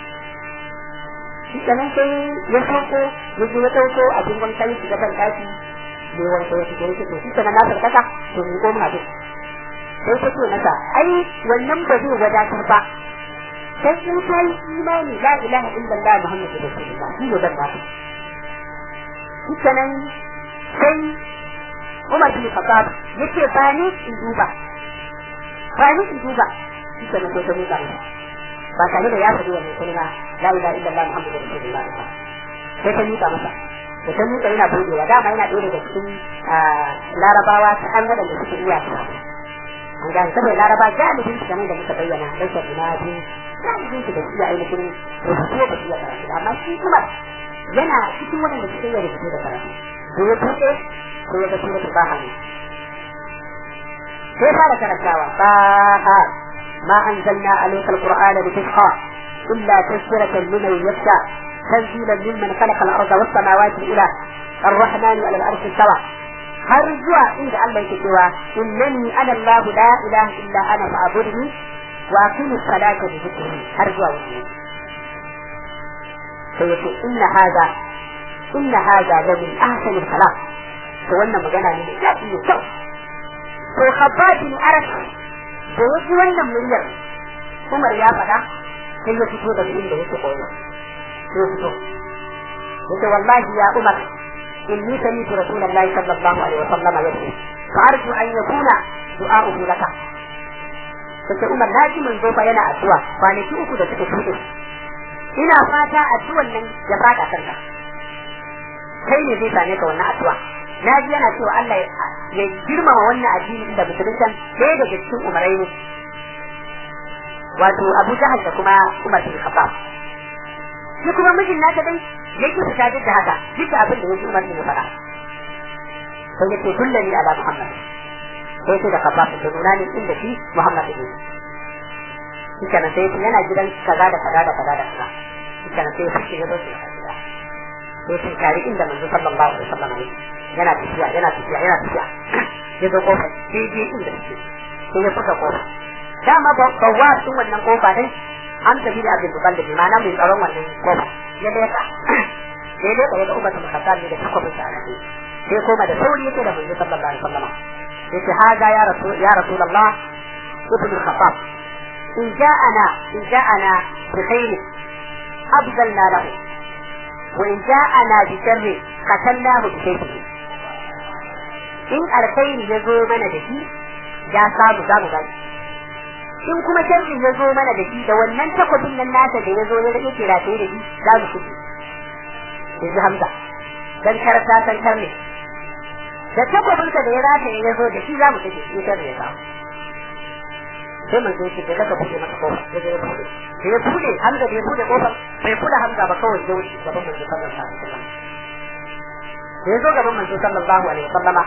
shi kenan sai ya sauko ya je ya ɗauko abin wanka ya shiga ban daki ne wanka ya shiga yake to shi kenan na sarkaka to ni ko mun abin sai ta ce masa ai wannan ba zai wadatar ba sai in ka yi imani la ilaha illallah muhammadu rasulullah shi ne ban daki shi kenan sai Umar bin Khattab yace ba ni in duba ba ni in duba shi ke nan sai ta miƙa masa ba tare da ya faɗi wannan kalma la ilaha illallah muhammadur rasulullah sai ta miƙa masa da ta miƙa yana budewa dama yana ɗaya daga cikin larabawa ta an waɗanda suke iya su an gane saboda laraba galibin su kamar da muka bayyana rashin imadi galibin su da su iya ainihin rubutu ba su iya karatu amma shi kuma yana cikin waɗanda suke iya rubutu da karatu da ya buɗe ko ya ga suratul baha ne sai fara karantawa baha ma anzalna alayka alqur'ana litashqa illa tazkiratan liman yakhsha tanzilan mimman khalaqa al-ardha was samawati ila الرحمن على الأرض استوى har zuwa inda Allah yake cewa innani ana Allah la ilaha illa ana fa'budni wa aqimi salata bi dhikri har zuwa wannan sai yace inna hada inna hada la min ahsan al-kalam to wannan magana ne da daɗi ne kyau to khabbab bin arab da yaji wannan muryar Umar ya faɗa sai ya fito daga inda yake koyo sai ya fito yace wallahi ya Umar inni sami'tu rasulullahi sallallahu alaihi wasallam yaqul فأرجو أن يكون دعاؤه لك kace Umar na ji manzo fa yana addu'a kwanaki uku da suka shuɗe ina fata addu'an nan ya fada kanka kai ne zai same ka wannan addu'a na ji yana cewa Allah ya girmama wannan addini da musulunci ɗaya daga cikin umarai ne wato Abu Jahal da kuma Umar bin Khattab shi kuma mijin naka dai yake fita duk da haka duk abin da yake Umar ne ya faɗa sai yake kullani ala Muhammad sai ce da Khattab da nuna ne inda shi Muhammad ne shi kana sai yana gidan kaza da kaza da kaza da kaza shi kana sai fushi ya zo shi gida sai sun kari inda manzo sallallahu alaihi wasallam ne yana tafiya yana tafiya yana tafiya ya zo kofa sai je inda shi sai ya fuka kofa dama ba wa sun wannan kofa din an tafi da abin bukan da bi ma'ana mai tsaron wannan kofa ya leka ya leka ya ga umar da makasar ne da takwabin sa a sai koma da sauri yake da manzo sallallahu alaihi wasallam yace haza ya rasul ya rasulullah ibn al-khattab in ja'ana in ja'ana bi khair abdalna lahu wa in ja'ana bi sharri qatalnahu bi sayfihi in alkhairi ya zo mana da shi ya samu za mu gani in kuma sharri ya zo mana da shi da wannan takwabin nan nasa da ya zo ya rike rataye da shi za mu kuɗi yanzu hamza dan karata san karne da takwabinsa da ya rataye ya zo da shi za mu kuɗi in sharri ya samu sai mun zai ce daga buɗe maka kofa ya zo ya buɗe da ya buɗe hamza da ya buɗe kofar bai kula hamza ba kawai ya wuce gaban manzo sallallahu alaihi wasallam da ya zo gaban manzo sallallahu alaihi wasallama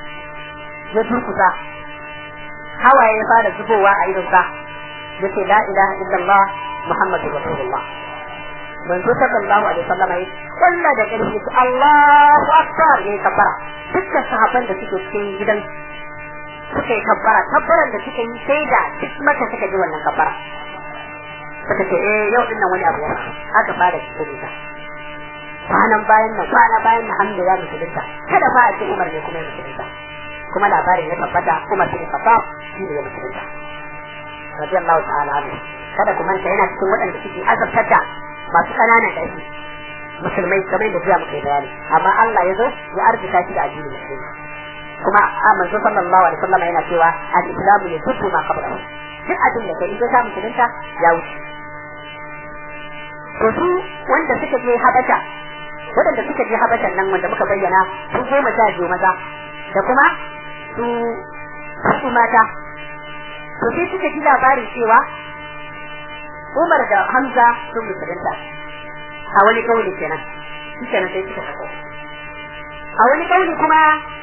ya durkusa hawaye ya fara zubowa a idonsa ya ce la ilaha illallah muhammadu rasulullah manzo sallallahu alaihi wasallam ya kulla da ƙarfi su Allahu akbar ya kabbara dukkan sahabban da suke cikin gidan suka yi kabbara kabbaran da suka yi sai da duk maka suka ji wannan kabbara suka ce eh yau din nan wani abu ya aka fara cikin ta kwanan bayan nan kwana bayan nan hamdu ya musulunta kada fa a ce umar ne kuma ya musulunta kuma labarin ya tabbata Umar bin Khattab shi ne ya musulunta radiyallahu ta'ala anhu kada ku manta yana cikin waɗanda suke azabtar da masu ƙananan ƙarfi musulmai kamar da jiya muka yi bayani amma Allah ya zo ya arzika shi da addinin musulmi kuma a manzo sallallahu alaihi wasallam yana cewa al-islamu yadubbu ma qablahu duk abin da kai in ka musulunta ya wuce to su wanda suka je habasha waɗanda suka je habashan nan wanda muka bayyana sun goma sha biyu maza da kuma su su mata to sai suka ji labarin cewa Umar da Hamza sun musulunta a wani kauli kenan shi kenan sai suka sako a wani kauli kuma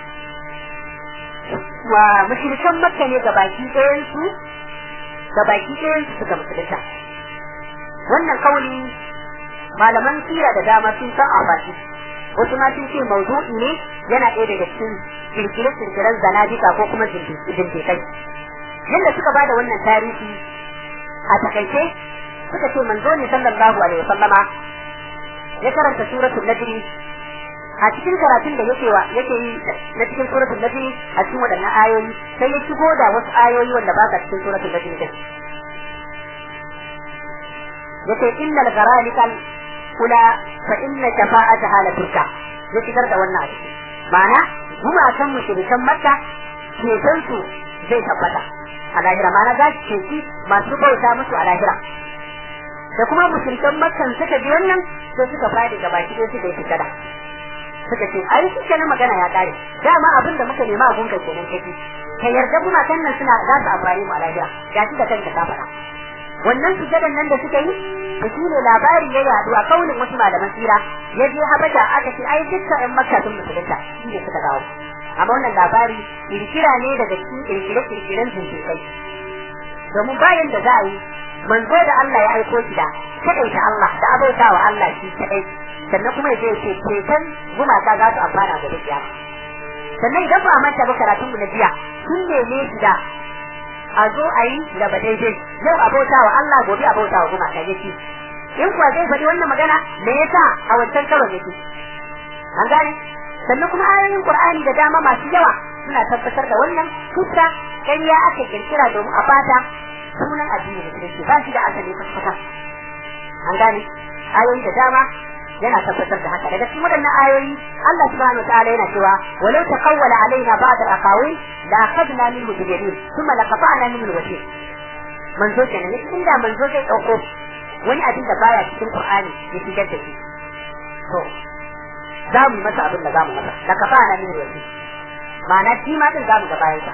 wa mushrikan makka ne gabaki ɗayan su gabaki ɗayan su suka musulunta wannan kauli malaman sira da dama sun san a baki wasu ma sun ce mawdu'i ne yana ɗaya daga cikin kirkire-kirkiren zanadika ko kuma zindikai yadda suka bada wannan tarihi a takaice suka ce manzo ne sallallahu alaihi wasallama ya karanta suratul najm a cikin karatun da yake wa yake yi na cikin suratul najm a cikin waɗannan ayoyi sai ya shigo da wasu ayoyi wanda ba ka cikin suratul najm din yace innal gharalikal kula fa inna shafa'ataha la turka ya shigar da wannan a ciki ma'ana gumakan mushrikan makka ceton su zai tabbata a lahira ma'ana za su ceci masu bauta musu a lahira da kuma mushrikan makkan suka ji wannan sai suka fadi gaba ki sai suka yi fitada suka ce ai shi kenan magana ya kare dama abin da muka nema abun ka kenan kake ka yarda gumakan nan suna za su amfani mu a lahira ga shi da kanka ka faɗa wannan sujadan nan da suka yi da shi ne labari ya yadu a kaunin wasu malaman tsira ya je habasha aka ce ai dukkan ƴan makka sun musulunta shi ne suka dawo amma wannan labari kirkira ne daga cikin kirkire-kirkiren zindikai domin bayan da za a yi manzo da Allah ya aiko shi da kaɗaita Allah da abauta wa Allah shi kaɗai sannan kuma ya ce ceton gumaka za su amfana da dukiya sannan idan ba a manta ba karatun mu na jiya sun neme shi da a zo a yi gaba daidai yau abauta wa Allah gobe abauta wa gumaka yake in kuwa zai faɗi wannan magana me yasa a wancan karon yake an gane sannan kuma ayoyin Qur'ani da dama masu yawa suna tabbatar da wannan kusa ƙarya aka kirkira domin a bata sunan addini da musulunci ba shi da asali kwata an gane ayoyi da dama yana tabbatar da haka daga cikin waɗannan ayoyi Allah subhanahu wa ta'ala yana cewa walau taqawwala alaina ba'd al-aqawil la akhadna minhu bi yamin thumma laqata'na minhu al-wasil manzo kenan ne inda manzo zai dauko wani abin da baya cikin Qur'ani ya shigar da shi to za mu masa abin da za mu masa laqata'na minhu al-wasil ma'ana shi ma din za mu ga bayan sa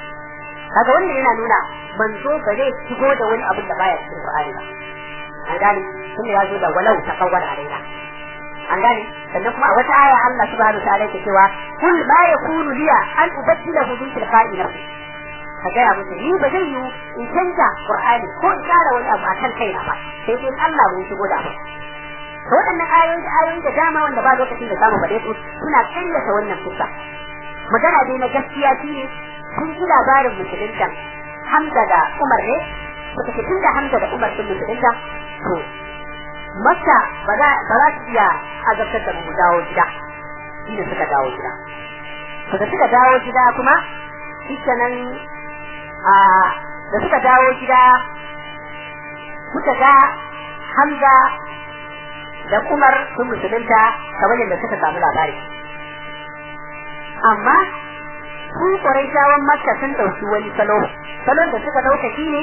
kaga wannan yana nuna manzo ba zai shigo da wani abin da baya cikin Qur'ani ba an gane kuma ya zo da walau taqawwala alaina an gane sannan kuma a wata aya Allah subhanahu ta'ala yake cewa kul ma yakunu liya an ubaddilahu min tilqa'i nafsi ka gaya musu ni ba zai yi in canja Qur'ani ko in kara wani abu akan kaina ba sai dai Allah mun shigo da abu to waɗannan ayoyi da ayoyi da dama wanda ba lokacin da zamu faɗe su suna karyata wannan kusa magana dai na gaskiya shine sun ji labarin musulunta Hamza da Umar ne suka ce tun da Hamza da Umar sun musulunta to Makka ba za su iya azabtar da mu dawo gida shine suka dawo gida to da suka dawo gida kuma shike nan a da suka dawo gida suka ga Hamza da Umar sun musulunta kamar yadda suka samu labari amma su Quraishawan Makka sun dauki wani salo salon da suka dauka shine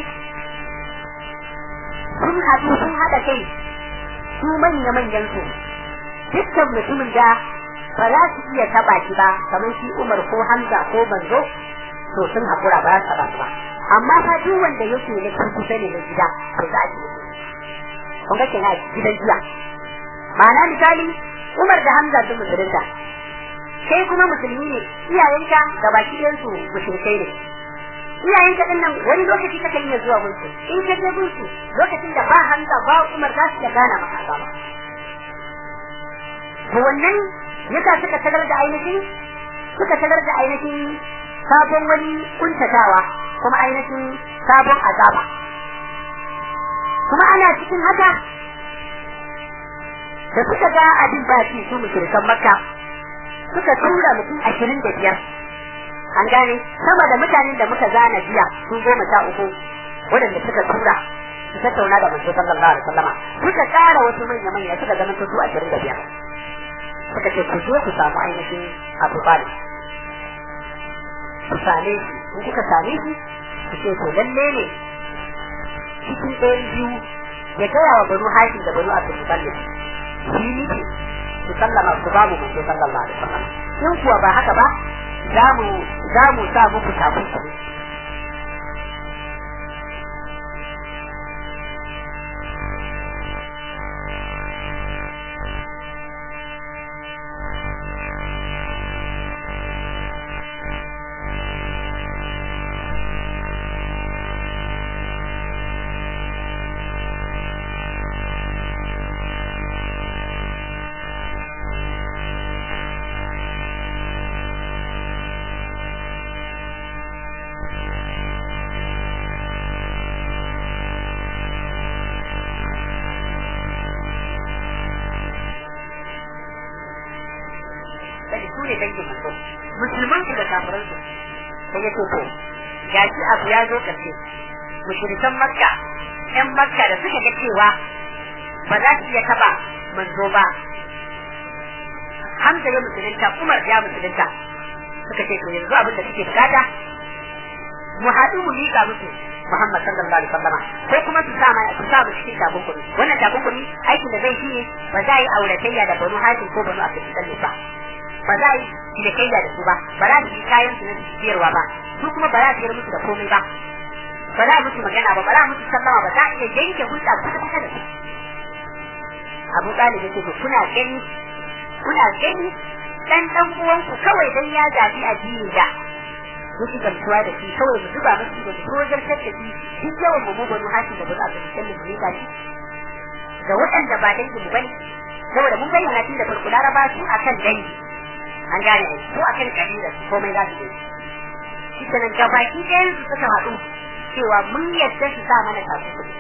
sun haɗu sun haɗa kai su manya-manyan su dukkan mutumin da ba za su iya taba shi ba kamar shi Umar ko Hamza ko Banzo to sun haƙura ba za su taba su ba amma fa duk wanda yake ne kun kusa ne na gida to za a ji kun ga kenan gidan jiya ma'ana misali Umar da Hamza sun musulunta kai kuma musulmi ne iyayenka da baki ɗayan su mushrikai ne iyayenka din nan wani lokaci kake iya zuwa gunsu in ka je gunsu lokacin da ba Hamza ba Umar za su gana maka azaba to wannan yasa suka tagar da ainihin suka tagar da ainihin sabon wani kuntatawa kuma ainihin sabon azaba kuma ana cikin haka da suka ga abin ba shi su mushrikan makka suka tura mutum ashirin da biyar an gane sama da mutanen da muka zana jiya su goma sha uku waɗanda suka tura su tattauna da manzo sallallahu alaihi wasallama suka ƙara wasu manya manya suka zama su ashirin da biyar suka ce ku zo ku samu ainihin abu bali ku same shi in kuka same shi ku ce to lalle ne cikin ɗayan biyu ya gaya wa banu hashim da banu abdul mutallib shi ne su sallama ku ba mu manzo sallallahu alaihi wasallam in kuwa ba haka ba za mu za mu sa muku takunkumi ne dangin manzo musulman su da kafiran su sai ya ce to gashi abu ya zo kace mushrikan makka yan makka da suka ga cewa ba za su iya taba manzo ba Hamza ya musulunta Umar ya musulunta suka ce to yanzu abin da suke bukata mu haɗu mu miƙa musu Muhammad sallallahu alaihi wasallama ko kuma su sa su sa mu cikin takunkumi wannan takunkumi aikin da zai shine ba za a yi auratayya da banu hashim ko banu abdul muttalib ba ba za a yi cinikayya da su ba ba za su yi kayan su na siyarwa ba su kuma ba za su yi musu da komai ba ba za a musu magana ba ba za a musu sallama ba za a iya yanke hulɗa kusa kusa da su Abu Talib yake to kuna gani kuna gani dan dan uwanku kawai dan ya zabi addini da muke gamsuwa da shi kawai mu zuba musu da sojar da shi duk yawan mu mu banu hashi da banu abin da mu ne gashi ga waɗanda ba dangi mu bane saboda mun bayyana tun da farko laraba su akan dangi an gane ai su akan kabila komai za su yi shi sanan gabaki ɗayan su suka haɗu cewa mun yadda su sa mana tafi kuɗi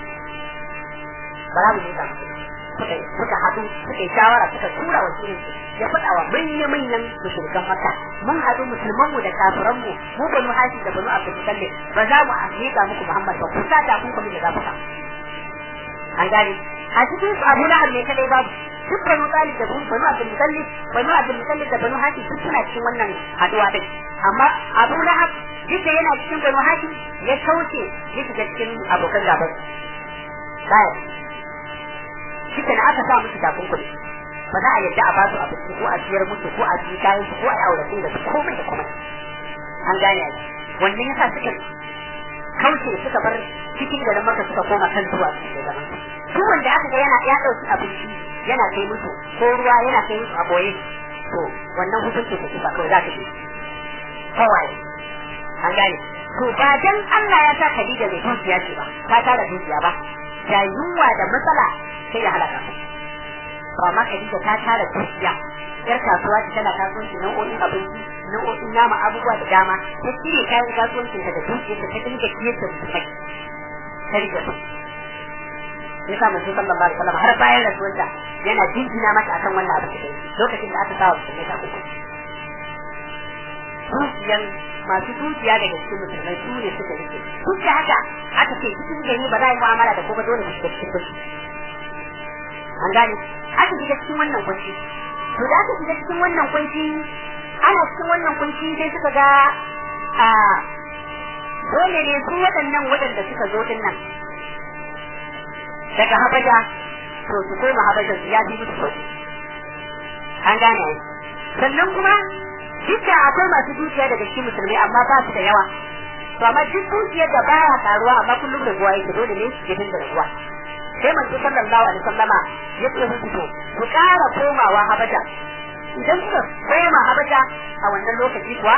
ba za mu yi tafi kuɗi suka suka haɗu suka yi shawara suka tura wakilin su ya faɗa wa manya-manyan musulman maka mun haɗu musulmanmu da kafiranmu mu banu hashi da banu abdul mutallib ba za mu miƙa muku muhammad ba ku sa ta kun kuma da za ku an gane a cikin su abu lahab ne kadai babu duk banu talib da banu abdul mutallib banu abdul mutallib da banu hashi duk suna cikin wannan haɗuwa din amma abu lahab duk da yana cikin banu hashi ya kauce ya shiga cikin abokan gaban bayan shi na aka sa musu takunkumi ba za a yadda a basu abinci ko a siyar musu ko a ji kayan su ko a yi auratin da su komai da komai an gane ai wannan yasa suka kauce suka bar cikin garin maka suka koma kan zuwa cikin zaman duk wanda aka ga yana ya dauki abinci yana kai musu ko ruwa yana kai musu a boye to wannan hukunci da kifa kawai za ta ce kawai an gane to ba dan Allah ya sa Khadija mai dukiya ce ba ta tara dukiya ba da yunwa da matsala sai ya halaka to amma Khadija ta tara dukiya yar kasuwa ta tana kasuwanci nau'o'in abinci nau'o'in nama abubuwa da dama ta cire kayan kasuwancin ta da dukiyar ta ta dinga kiyar da mutumai ta rike su ya sa manzo sallallahu alaihi wasallam har bayan rasuwarta yana jinjina mata akan wannan abu da lokacin da aka sawa mutumai ta uku dukiyan masu dukiya daga cikin musulmai su ne suka rike duk da haka aka ce cikin gari ba za a yi mu'amala da kuma dole mu shiga cikin kunci an gane aka shiga cikin wannan kunci to da aka shiga cikin wannan kunci ana cikin wannan kunci sai suka ga a dole ne su waɗannan waɗanda suka zo din nan daga habasha to su koma habasha su ya fi musu sauki an gane sannan kuma dukkan akwai masu dukiya daga cikin musulmai amma ba su da yawa to amma duk dukiyar da baya karuwa amma kullum da ruwa yake dole ne ya dinga ruwa sai manzo sallallahu alaihi wasallama ya ce musu to ku ƙara komawa habasha idan kuka koma habasha a wannan lokaci kuwa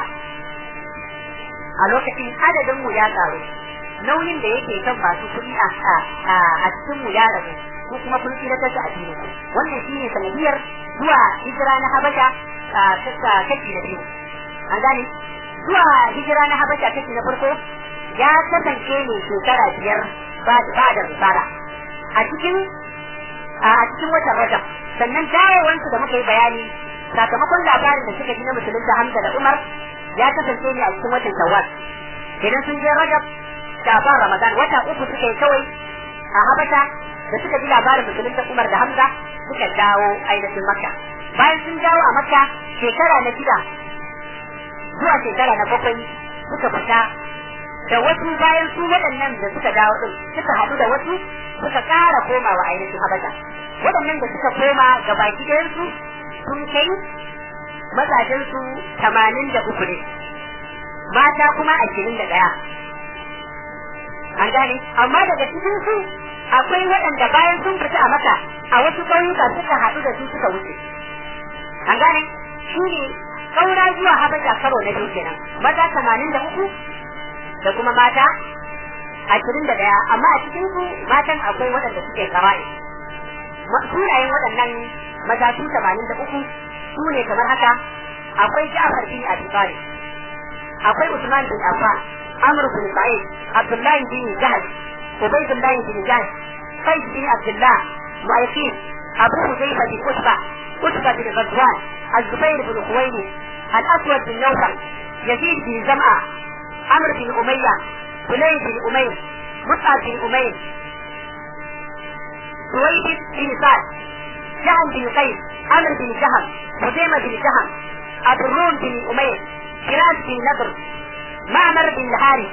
a lokacin adadin mu ya karu nauyin da yake kan masu kuɗi a a cikin mu ya rabu ko kuma kun tsira ta addini wannan shine sanadiyar zuwa hijira na habasha kashi na biyu an gane zuwa hijira na habasha kashi na farko ya kasance ne shekara biyar ba da risala a cikin a cikin watan rajab sannan dawowansu da muka yi bayani sakamakon labarin da suka ji na musulunta hamza da umar ya kasance ne a cikin watan shawwal idan sun je rajab shafan ramadan wata uku suka yi kawai a habasha da suka ji labarin musulunta umar da hamza suka dawo ainihin makka bayan sun dawo a makka shekara na shida zuwa shekara na bakwai suka fita da wasu bayan su waɗannan da suka dawo din suka haɗu da wasu suka ƙara komawa ainihin habasha waɗannan da suka koma ga baki ɗayansu sun kai mazajensu tamanin da uku ne mata kuma ashirin da ɗaya an gane amma daga cikin su akwai waɗanda bayan sun fita a maka a wasu ƙauyuka suka haɗu da su suka wuce an gane shi ne ƙaura zuwa habasha karo na biyu kenan maza tamanin da uku da kuma mata ashirin da ɗaya amma a cikin su matan akwai waɗanda suke kara'i sunayen waɗannan maza su tamanin da uku su ne kamar haka akwai Ja'far bin Abi Talib akwai Usman bin Affan Amr bin Sa'id Abdullah bin Jahsh Ubaydullah bin Jahsh Qais bin Abdullah Mu'ayyid أبو حذيفة بن أتبة أتبة بن غزوان الزبير بن خويلد الأسود بن نوفل يزيد بن زمعة عمرو بن أمية سليم بن أمير مصعب بن أمير سويد بن سعد جهم بن قيس عمرو بن جهم خزيمة بن جهم أبو الروم بن أمير فراس بن نضر معمر بن الحارث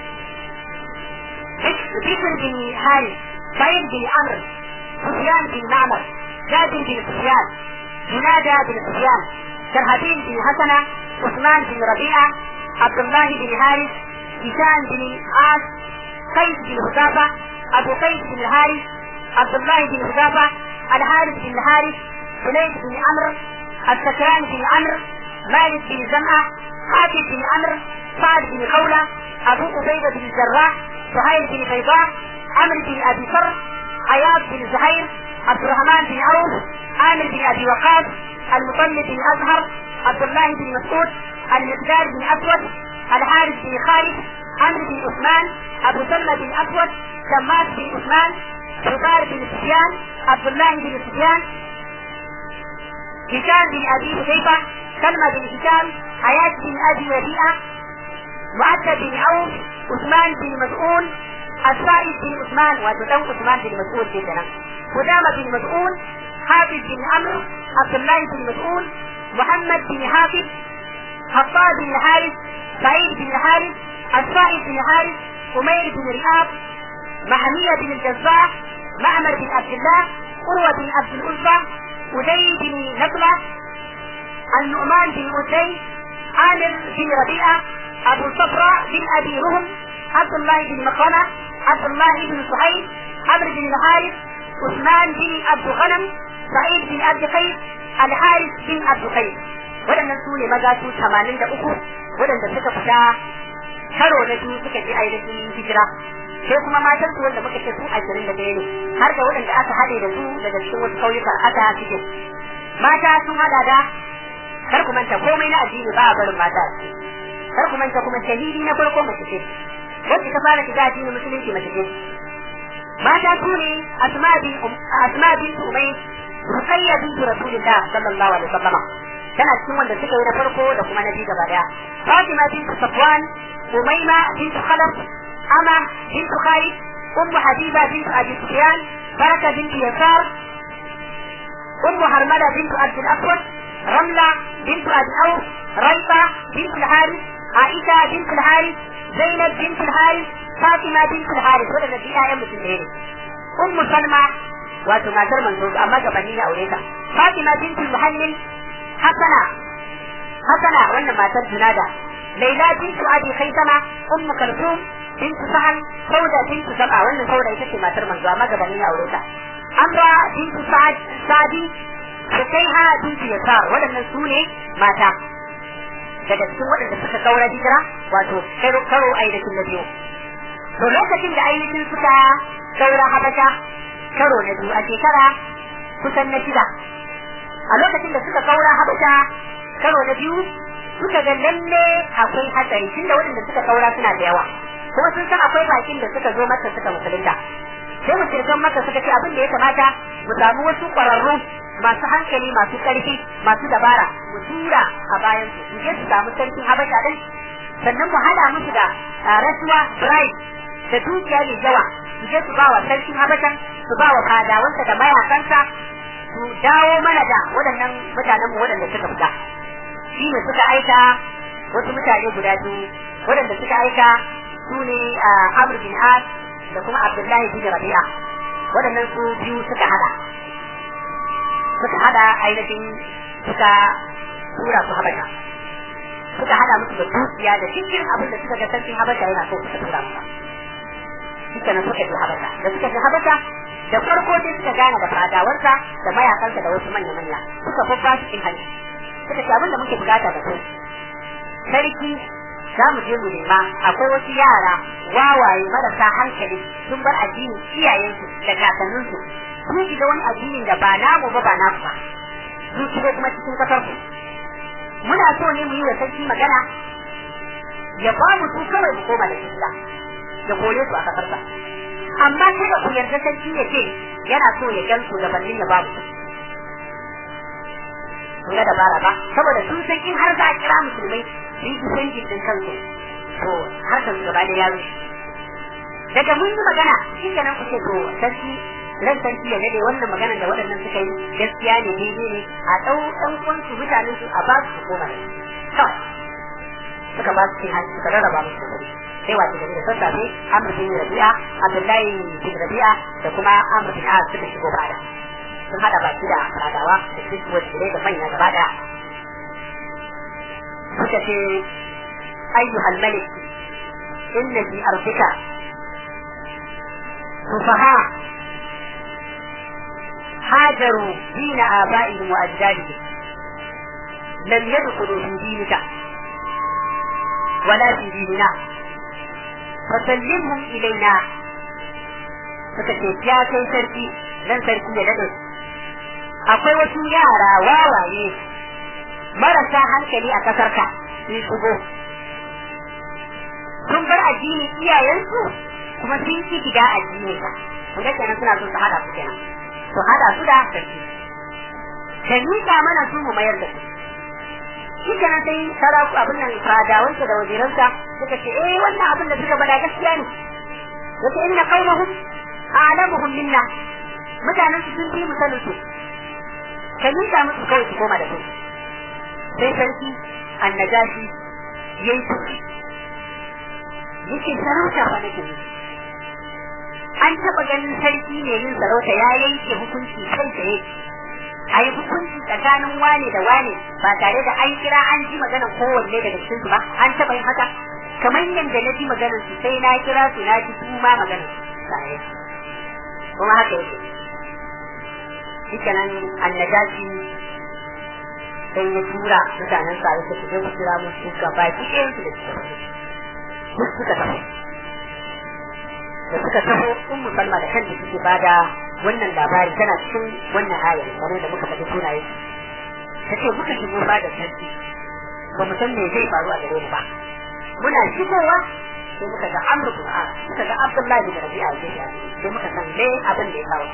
بشر بن حارث سعيد بن عمرو سفيان بن معمر جابر بن سفيان جنادى بن سفيان شرهبيل بن حسنة عثمان بن ربيعة عبد الله بن حارث هشام بن عاص قيس بن حذافة أبو قيس بن الحارث عبد الله بن حذافة الحارث بن الحارث سليم بن عمرو السكران بن عمرو مالك بن زمعة حاتم بن عمرو سعد بن خولة أبو عبيدة بن الجراح سهيل بن بيضاء عمرو بن أبي فر عياض بن زهير عبد الرحمن بن عوف عامر بن أبي وقاص المطلب بن أزهر عبد الله بن مسعود المقدار بن أسود الحارث بن خالد عمرو بن عثمان أبو سلمة بن أسود شماس بن عثمان حبار بن سفيان عبد الله بن سفيان هشام بن أبي حذيفة سلمى بن هشام حياة بن أبي ربيعة معد بن عوف عثمان بن مسعود السائب بن عثمان وتدو عثمان بن مسعود في سنة قدامة بن مسعود حافظ بن عمرو عبد الله بن مسعود محمد بن حافظ خطاب بن الحارث سعيد بن الحارث السائب بن الحارث أمير بن رئاب محمية بن الجزاء معمر بن عبد الله قروة بن عبد العزى أدي بن نقلة النعمان بن أدي عامر بن ربيعة أبو صفراء بن أبي رهم عبد الله بن مقرمة عبد الله بن سهيل عمرو بن الحارث عثمان بن عبد غنم سعيد بن عبد قيس الحارث بن عبد قيس waɗannan su ne maza su tamanin da uku waɗanda suka fita karo na biyu suka je ainihin hijira sai kuma matan su wanda muka ce su ashirin da ɗaya ne har da waɗanda aka haɗe da su daga cikin wasu ƙauyuka aka cikin mata sun haɗa da kar ku manta komai na addini ba a barin mata kar ku manta kuma shahidi na farko mace ce wacce ta fara shiga addinin musulunci mace ce mata su ne asma bin asma bin umay ruqayya bin rasulullah sallallahu alaihi wasallam tana cikin wanda suka yi na farko da kuma na biyu gaba daya fatima bin safwan umayma bin khalaf ama bin khalid ummu habiba bin abi sufyan baraka bin yasar ummu harmala bin abd al-aswad رملة بنت أبي أوف ريبة بنت الحارث عائشة بنت الحارث زينب بنت الحارث فاطمة بنت الحارث wadanda fi ƴaƴan mutum ɗaya ne ummu salma wato matar manzo amma gabanin ya aure ta fatima bintul muhallil hasana hasana wannan matar junada laila bintu abi khaisama ummu kalsum bintu sahal sauda bintu sab'a wannan sauda ita ce matar manzo amma gabanin ya aure ta amra bintu sa'ad sadi Sukaiha bintu Yasar waɗannan su ne mata daga cikin waɗanda suka kaura hijira wato karo karo ainihin na biyu to lokacin da ainihin suka kaura habasha karo na biyu a shekara kusan na shida a lokacin da suka kaura habasha karo na biyu suka ga lalle akwai hatsari tunda waɗanda suka kaura suna da yawa kuma sun san akwai bakin da suka zo mata suka musulunta sai musulman maka suka ce abin da ya kamata mu samu wasu ƙwararru masu hankali masu ƙarfi masu dabara mu tura a bayan su mu je su samu sarkin habasha din sannan mu hada musu da rasuwa bribe da dukiya mai yawa su je su ba wa sarkin habashan su ba wa fadawansa da mayakansa su dawo mana da waɗannan mutanen mu waɗanda suka fita shi ne suka aika wasu mutane guda biyu waɗanda suka aika su ne Amr bin As da kuma Abdullahi bin Rabi'a waɗannan su biyu suka hada suka hada ainihin suka tura su habasha suka hada musu da dukiya da cikin abin da suka ga sarkin habasha yana so suka tura musu suka nan suka je habasha da suka je habasha da farko sai suka gane da fadawarsa da mayakansa da wasu manya-manya suka babba su cin hanci suka ce abin da muke bukata da su sarki za mu je mu nema akwai wasu yara wawaye marasa hankali sun bar addinin iyayensu da kakanninsu sun shiga wani addinin da ba namu ba ba naku ba sun shigo kuma cikin kasar ku muna so ne mu yi wa sarki magana ya ba mu su kawai mu koma da shi ya kore su a kasarsa amma kada ku yarda sarki ya ce yana so ya gan su gabanin ya babu kun ga dabara ba saboda sun san in har za a kira musulmai su yi defending din kansu to har kan gaba da ya rushe daga mun yi magana shi kenan ku ce to sarki ran sarki ya dade wannan magana da waɗannan suka yi gaskiya ne daidai ne a ɗau ɗan uwansu mutanen su a ba su koma da kawai suka ba su cin hanci suka rarraba musu kuɗi sai wace gari da sassafe Amr bin Rabi'a Abdullahi bin Rabi'a da kuma Amr bin Az suka shigo fada sun hada baki da fadawa da kristuwar shirai da manya gaba daya suka ce ayyuhal malik inna fi arzika sufaha هاجروا دين آبائهم وأجدادهم لم يدخلوا في دينك ولا في ديننا فسلمهم إلينا فكتب يا كي سركي لن سركي يدد akwai wasu yara wawaye marasa hankali a ƙasarka sun shigo sun bar addini iyayensu kuma sun ki gida addini ka kun ga kenan suna son su hada su kenan su hada su da sarki ka miƙa mana su mu mayar da su shi kenan sai saraku abin nan fadawansa da waziransa suka ce eh wannan abin da suka bada gaskiya ne yace inna qaumahum a'lamuhum minna mutanen su sun fi mu sanin su ka miƙa musu kawai su koma da su sai sarki annajashi yayi tuki yake sarauta fa nake an taɓa ganin sarki ne yin sarauta ya yanke hukunci kai tsaye a yi hukunci tsakanin wane da wane ba tare da an kira an ji maganar kowanne daga cikin su ba an taɓa yin haka kamar yadda na ji maganar su sai na kira su na ji su ma maganar su tare kuma haka yake shi kenan annajashi sai ya tura mutanen sa yake su je ku kira mun su gaba ki ɗayan su da suka tafi duk suka tafi da suka taho ummu salma da kanta suke bada wannan labari tana cikin wannan ayar kamar da muka faɗi sunaye ta ce muka shigo ba da sarki ba mu san me zai faru a gare mu ba muna shigowa sai muka ga amru bin as muka ga abdullahi bin rabi'a sai muka san me abin da ya kawo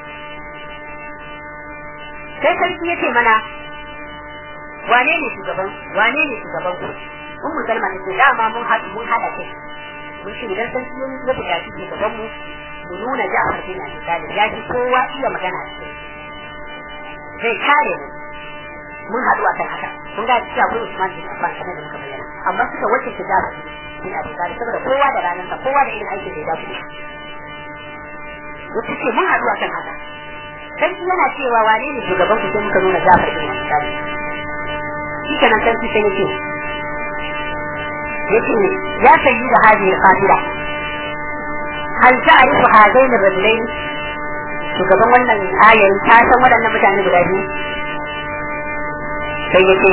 sai sarki ya ce mana wane ne shugaban wane ne shugaban ku ummu salma ta ce dama mun haɗu mun haɗa kai mun shi idan sarki ya buƙaci shugaban mu mu nuna Ja'far bin Abi Talib ya ji kowa iya magana da zai kare mu mun haɗu a kan haka kun ga cewa akwai Usman bin Affan kamar da muka bayyana amma suka wace ta Ja'far bin Abi Talib saboda kowa da ranar sa kowa da irin aikin da ya dace wata ce mun haɗu a kan haka sarki yana cewa wane ne shugaban ku sai muka nuna Ja'far bin Abi Talib shi kenan sarki sai yake yake ya sayi da hadihi al-qatila hal ta'rifu hadain ar-rajulain shugaban wannan ayar ta san waɗannan mutane guda biyu sai yake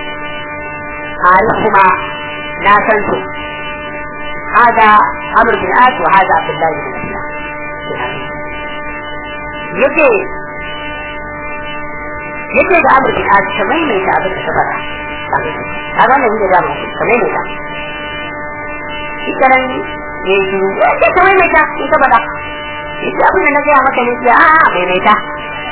kuma na san su hada amr bin as wa hada abdullahi bin yake yake da amr bin as kamar mai ta abin da ta faɗa a ga nan da dama kamar mai ta ikaran ya yi shiru ya ce kamar mai ta in ka faɗa ita abin da na gaya maka ne ce a mai mai ta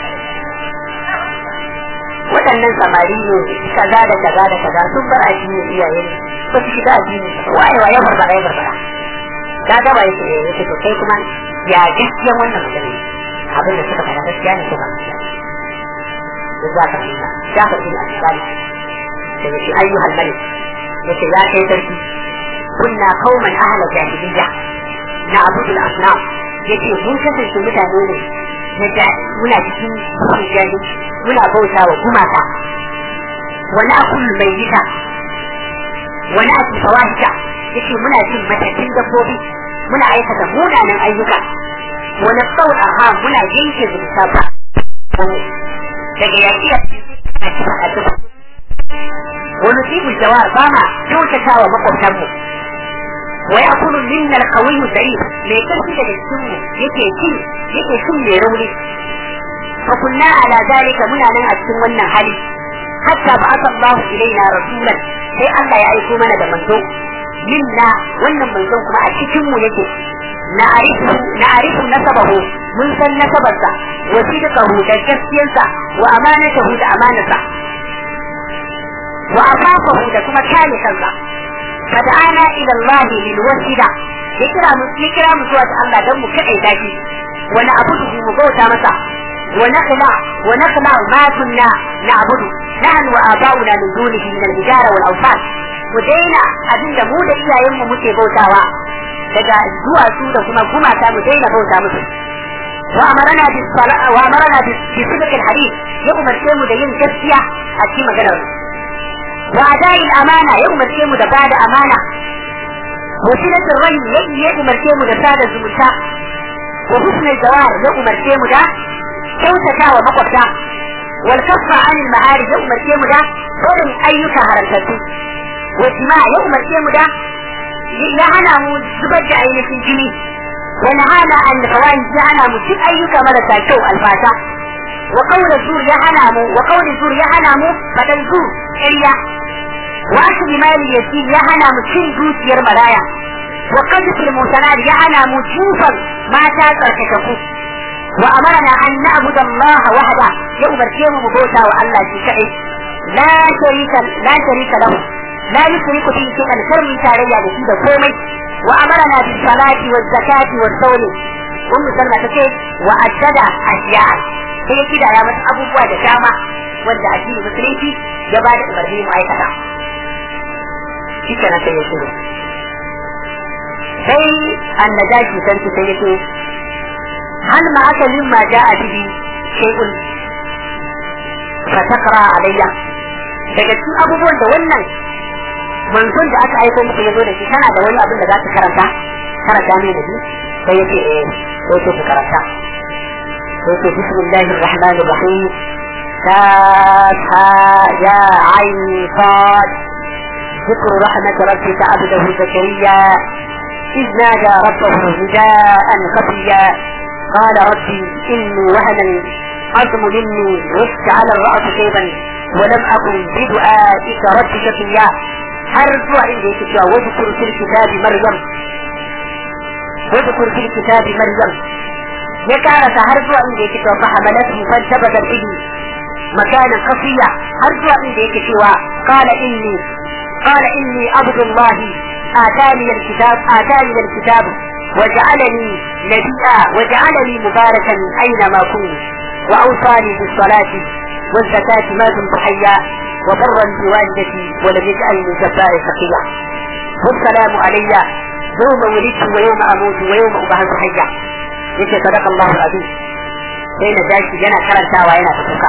waɗannan samari ne kaza da kaza da kaza sun bar addini iyaye ne ba su shiga addini waye waye barbara ya barbara ka gaba ya ce ya ce to kai kuma ya gaskiyan wannan magana abin da suka faɗa gaskiya ne ko ba gaskiya da za ka fahimta Jafar bin Asali da yake ayyuhal malik yace ya kai sarki kunna qauman ahla jahiliyya na abudul asnam yace mun kasance mutane ne na muna cikin jahili muna bauta wa gumaka wani akul mai yita wani aki fawahisha yace muna cin matakin dabbobi muna aikata munanan ayyuka wani tsawon aha muna yanke zubuta ba daga yaƙi a cikin addu'a wani tsibu jawar ba ma kyautata wa makwabtanmu wa ya kunu minna alqawiyyu da'if mai karfi daga cikin mu yake ci yake cin mai rauni fa kunna ala zalika muna nan a cikin wannan hali hatta ba aka Allah ilaina rasulan sai Allah ya aiko mana da manzo minna wannan manzon kuma a cikin mu yake na arifu na arifu nasabahu mun san nasabarsa wa sidqahu da gaskiyarsa wa amanatahu da amanarsa wa afafahu da kuma kame kansa fada'ana ila Allah lil wasida ya kira mu ya kira mu zuwa ga Allah dan mu kai daki wani abu mu bauta masa wa nakhla wa nakhla ma kunna na'budu nahnu wa aba'una min dunihi min al-hijara wal awsan mu daina abinda mu da iyayen mu muke bautawa daga zuwa su da kuma gumata mu daina bauta musu wa amarana bis sala wa amarana bis sidqil hadith ya umarce mu da yin gaskiya a cikin maganar wa adai amana ya umarce mu da bada amana وسيلة الرجل يجي يجي مركيه da sada zumunta وحسن الجوار يجي مركيه ده كوتتا ومقفتا والكف عن المعارف يجي مركيه ده ولم أيك هرمتتو والجماع يجي مركيه ده يهنا مو زبد عين في الجني ونهانا عن الفوائد يهنا مو سب أيك مرتا شو الفاتا وقول الزور يهنا مو وقول الزور يهنا مو بدل زور إليا wasu limani ya ci ya hana mu cin dukiyar maraya wa qadfil musanad ya hana mu jufan mata tsarkakaku wa amarna an na'budu Allah wahda ya umarce mu bauta wa Allah shi kadai la sharika la sharika lahu la yushriku bihi shay'an kar mu tarayya da shi da komai wa amarna bis salati waz zakati was sawmi ummu salma tace wa addada ashiya sai ya kidaya mata abubuwa da dama wanda addini musulunci ya ba da umarni mu aikata shi kenan sai ya shiru sai annajashi sarki sai ya ce hal ma aka mimma ja'a bihi shay'un fa taqra alayya daga cikin abubuwan da wannan manzon da aka aiko muku yazo da shi kana da wani abin da za ka karanta karanta ne da shi sai ya ce eh sai ce ku karanta sai ce bismillahir rahmanir rahim كافها يا عين صاد ذكر رحمة ربك عبده زكريا إذ نادى ربه نداء خفيا قال ربي إني وهن العظم مني واشتعل الرأس شيبا ولم أكن بدعائك رب شقيا har zuwa inda yake cewa wadkur fil kitabi maryam wadkur fil kitabi maryam ya karasa har zuwa inda yake cewa fa hamalatu fantabadat bihi makanan qasiya har zuwa inda yake cewa qala inni قال إني عبد الله آتاني الكتاب آتاني الكتاب وجعلني نبيا وجعلني مباركا أينما كنت وأوصاني بالصلاة والزكاة ما دمت حيا وبرا بوالدتي ولم يجعلني جبارا شقيا والسلام علي يوم ولدت ويوم أموت ويوم أبعث حيا يجي صدق الله العظيم بين ذلك ينا كرنتاوا ينا تفكا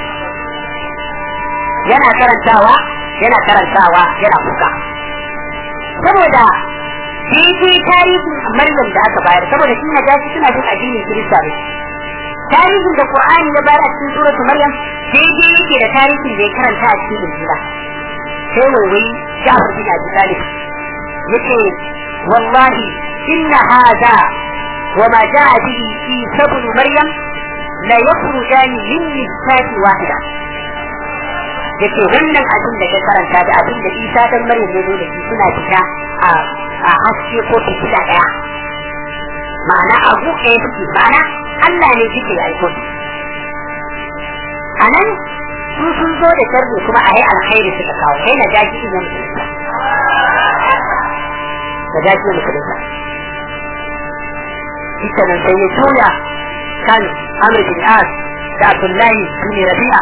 yana karantawa yana karantawa yana kuka saboda daidai tarihin maryam da aka bayar saboda shi na gashi suna bin addinin kirista ne tarihin da qur'ani ya bayar a cikin suratul maryam daidai yake da tarihin da ya karanta a cikin injila sai wai jafar bin abi talib yace wallahi inna hada وما جاء به في سبل مريم لا يخرجان من نساء واحده yake wannan abin da ka karanta da abin da Isa dan Maryam ya zo da shi suna fita a a haske ko fitila daya ma'ana abu ɗaya suke ma'ana Allah ne suke aiko su anan su sun zo da sharri kuma a yi alkhairi suka kawo kai na jaji in ya musulunta da jaji ya musulunta ita nan sai ya tura kan Amr bin As da Abdullahi bin Rabi'a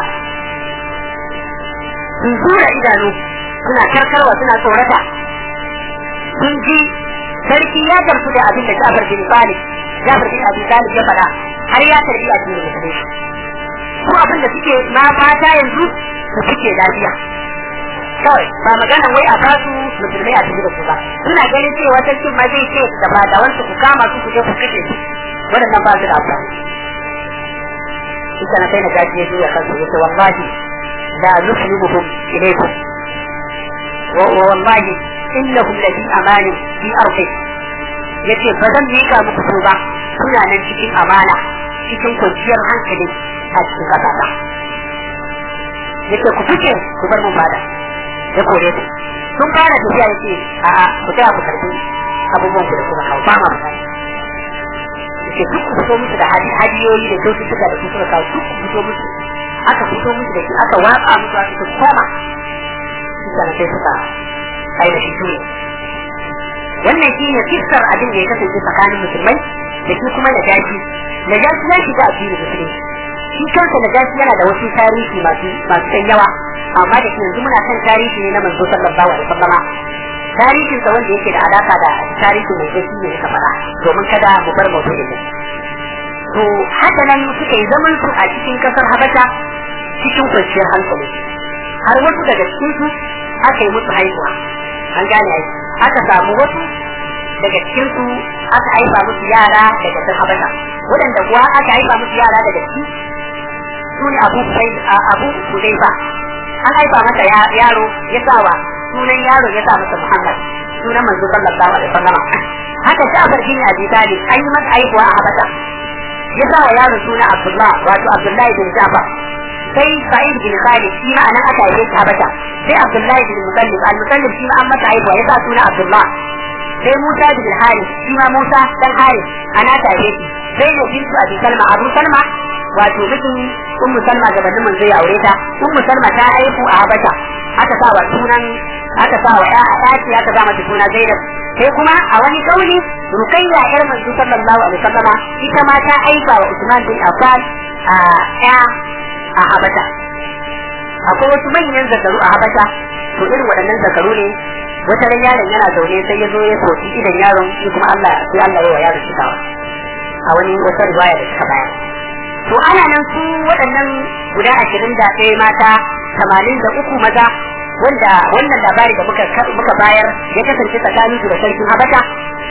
sun zura idanu suna karkarwa suna tsorata sun ji sarki ya gamsu da abin da Jafar bin Talib Jafar bin Abi Talib ya faɗa har ya tarbi a cikin musulunci su abin da suke ma fata yanzu su suke lafiya kawai ba magana wai a basu musulmai a cikin su ba suna ganin cewa sarkin ma zai ce da fadawansu ku kama su ku je ku kashe su waɗannan ba su da amfani ita na kai na gaji ya juya kansu ya ce wallahi لا نسلمهم إليكم والله إنهم لفي أمان في أرضه yace ba zan mika muku su ba suna nan cikin amana cikin kwanciyar hankali a cikin ƙasa ba yace ku fice ku bar mu fada ya kore su sun fara tafiya yace a a ku tsaya ku karbi abubuwan ku da kuma kawo ba ma yace duk ku fito musu da hadiyoyi da kyaututtuka da kuka kawo duk ku fito musu aka fito musu da shi aka watsa musu aka su koma shi sai suka ainihin shi wannan shi ne kissar abin da ya kasance tsakanin musulmai da shi kuma na gashi na gashi ya shiga a cikin musulunci shi kansa na gashi yana da wasu tarihi masu masu kan yawa amma da shi yanzu muna kan tarihi ne na manzo sallallahu alaihi wasallama tarihin sa wanda yake da alaka da tarihin manzo shi ne ka faɗa domin kada mu bar maudu'in mu to haka nan suka yi zaman su a cikin kasar habasha cikin kwanciyar hankali har wasu daga cikin su aka yi musu haihuwa an gane ai aka samu wasu daga cikin su aka haifa musu yara daga kasar habasha waɗanda kuwa aka haifa musu yara daga ciki su ne abu abu hudaifa an haifa masa yaro ya sawa sunan yaro ya sa masa muhammad sunan manzo sallallahu alaihi wasallam haka Ja'far bin Abi Talib an yi masa haihuwa a Habasha ya sa wa yaro suna Abdullah wato Abdullahi bin Ja'far sai Sa'id bin Khalid shi ma anan aka haife shi Habasha sai Abdullahi bin Mutallib al-Mutallib shi ma an masa haihuwa ya sa suna Abdullah sai Musa bin Harith shi ma Musa dan Harith ana ta haife shi sai ne bintu Abi Salma Abu Salma wato mijin Ummu Salma gabanin manzo ya aure ta Ummu Salma ta haihu a Habasha aka sa wa sunan aka sa wa ya ɗaki aka sa mata suna Zainab sai kuma a wani kauli Rukayya yar manzo sallallahu alaihi wasallama ita ma ta aika wa Usman bin Affan a ya a Habasha akwai wasu manyan zakaru a Habasha to irin waɗannan zakaru ne wata ran yaron yana zaune sai ya zo ya soki idan yaron shi kuma Allah sai Allah ya wa yaron shi kawa a wani wata riwaya da suka bayar to ana nan su waɗannan guda ashirin da ɗaya mata tamanin da uku maza wanda wannan labari da muka muka bayar ya kasance tsakanin su da sarkin Habasha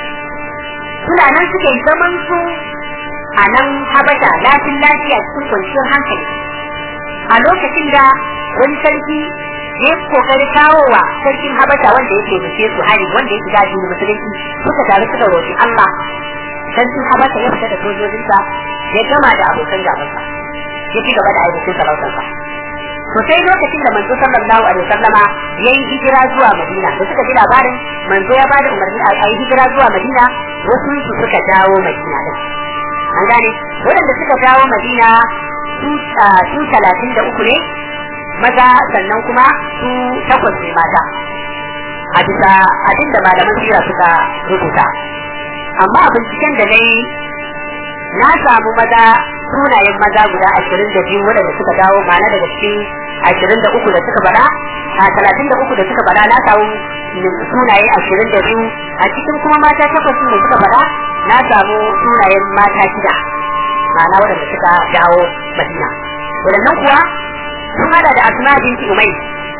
suna nan suke zaman su a nan Habasha lafin lafiya cikin kwanciyar hankali a lokacin da wani sarki ya kokari kawo wa sarkin Habasha wanda yake nufe su hari wanda yake gaji da musulunci suka tare suka roƙi Allah sarkin Habasha ya fita da sojojinsa ya gama da abokan gabansa ya ci gaba da ainihin sarautarsa to sai lokacin da manzo sallallahu alaihi wasallama yayi hijira zuwa Madina da suka ji labarin manzo ya bada umarni a yi hijira zuwa Madina wasu su suka dawo Madina din an gane waɗanda suka dawo Madina su su talatin da uku ne maza sannan kuma su takwas ne mata a bisa abin da malaman sira suka rubuta amma a binciken da na yi na samu maza sunayen maza guda ashirin da biyu waɗanda suka dawo ma'ana daga cikin ashirin da uku da suka bada a talatin da uku da suka bada na samu sunaye ashirin da biyu a cikin kuma mata takwas da suka bada na samu sunayen mata shida ma'ana waɗanda suka dawo madina waɗannan kuwa sun hada da asma binti umai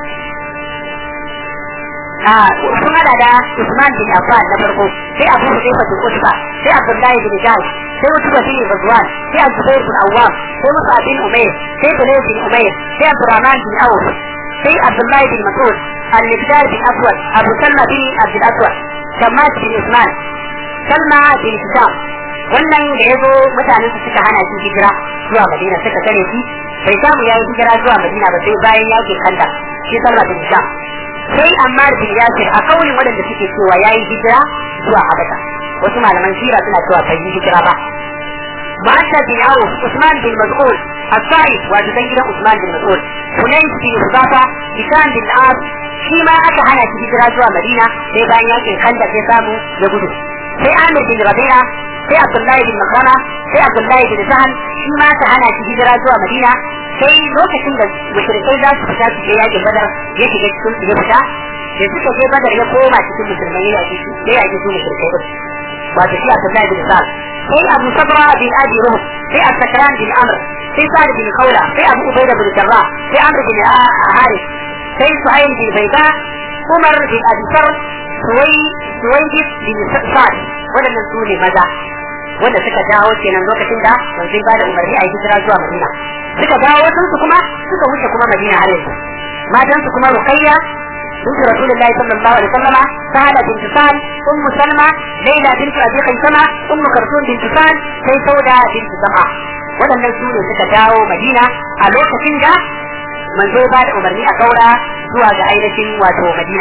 sun hada da Usman bin Affan na farko sai Abu Hudayfa bin Utba sai Abdullahi bin Jahsh sai Utba bin Ghazwan sai Zubair bin Awwam sai Musa bin Umayr sai Bilal bin Umayr sai Abdurrahman bin Auf sai Abdullahi bin Mas'ud Al-Miqdad bin Aswad Abu Salma bin Abdul Aswad Shammas bin Usman Salma bin Hisham wannan da ya zo mutanen su suka hana shi hijira zuwa Madina suka kare shi bai samu yayi hijira zuwa Madina ba sai bayan yakin Kanda shi Salma bin Hisham sai Ammar bin Yasir a kaulin waɗanda suke cewa yayi hijira zuwa Habasha wasu malaman sira suna cewa bai yi hijira ba Ma'asha bin Auf Usman bin Mas'ud As-Sa'id wato dan gidan Usman bin Mas'ud Hunayf bin Hudafa Hisham bin As shi ma aka hana shi hijira zuwa Madina sai bayan yakin Kanda sai samu ya gudu sai Amir bin Rabi'a sai Abdullahi bin Makrama sai Abdullahi bin Sahal shi ma aka hana shi hijira zuwa Madina sai lokacin da mushrikai za su fita su je yakin badar ya shiga cikin su ya fita da suka je badar ya koma cikin musulmai ya yaki su ya yaki su mushrikai din wato shi Abdullahi bin Sa'ad sai Abu Sabra bin Abi Ruh sai As-Sakran bin Amr sai Sa'd bin Khawla sai Abu Ubayda bin Jarrah sai Amr bin Harith sai Suhail bin Bayda Umar bin Abi Sar Suwai Suwaidis bin Sa'd waɗannan su ne maza wanda suka dawo kenan lokacin da manzon ba da umarni a yi hijira zuwa Madina suka dawo wasu su kuma suka wuce kuma Madina har yanzu matan su kuma Ruqayya بنت رسول الله صلى الله عليه وسلم سهلة بنت سهل أم سلمة ليلى بنت أبي خيثمة أم كرتون بنت سهل سي سودة بنت سمعة waɗannan su ne suka dawo Madina a lokacin da manzo ba da umarni a kaura zuwa ga ainihin wato Madina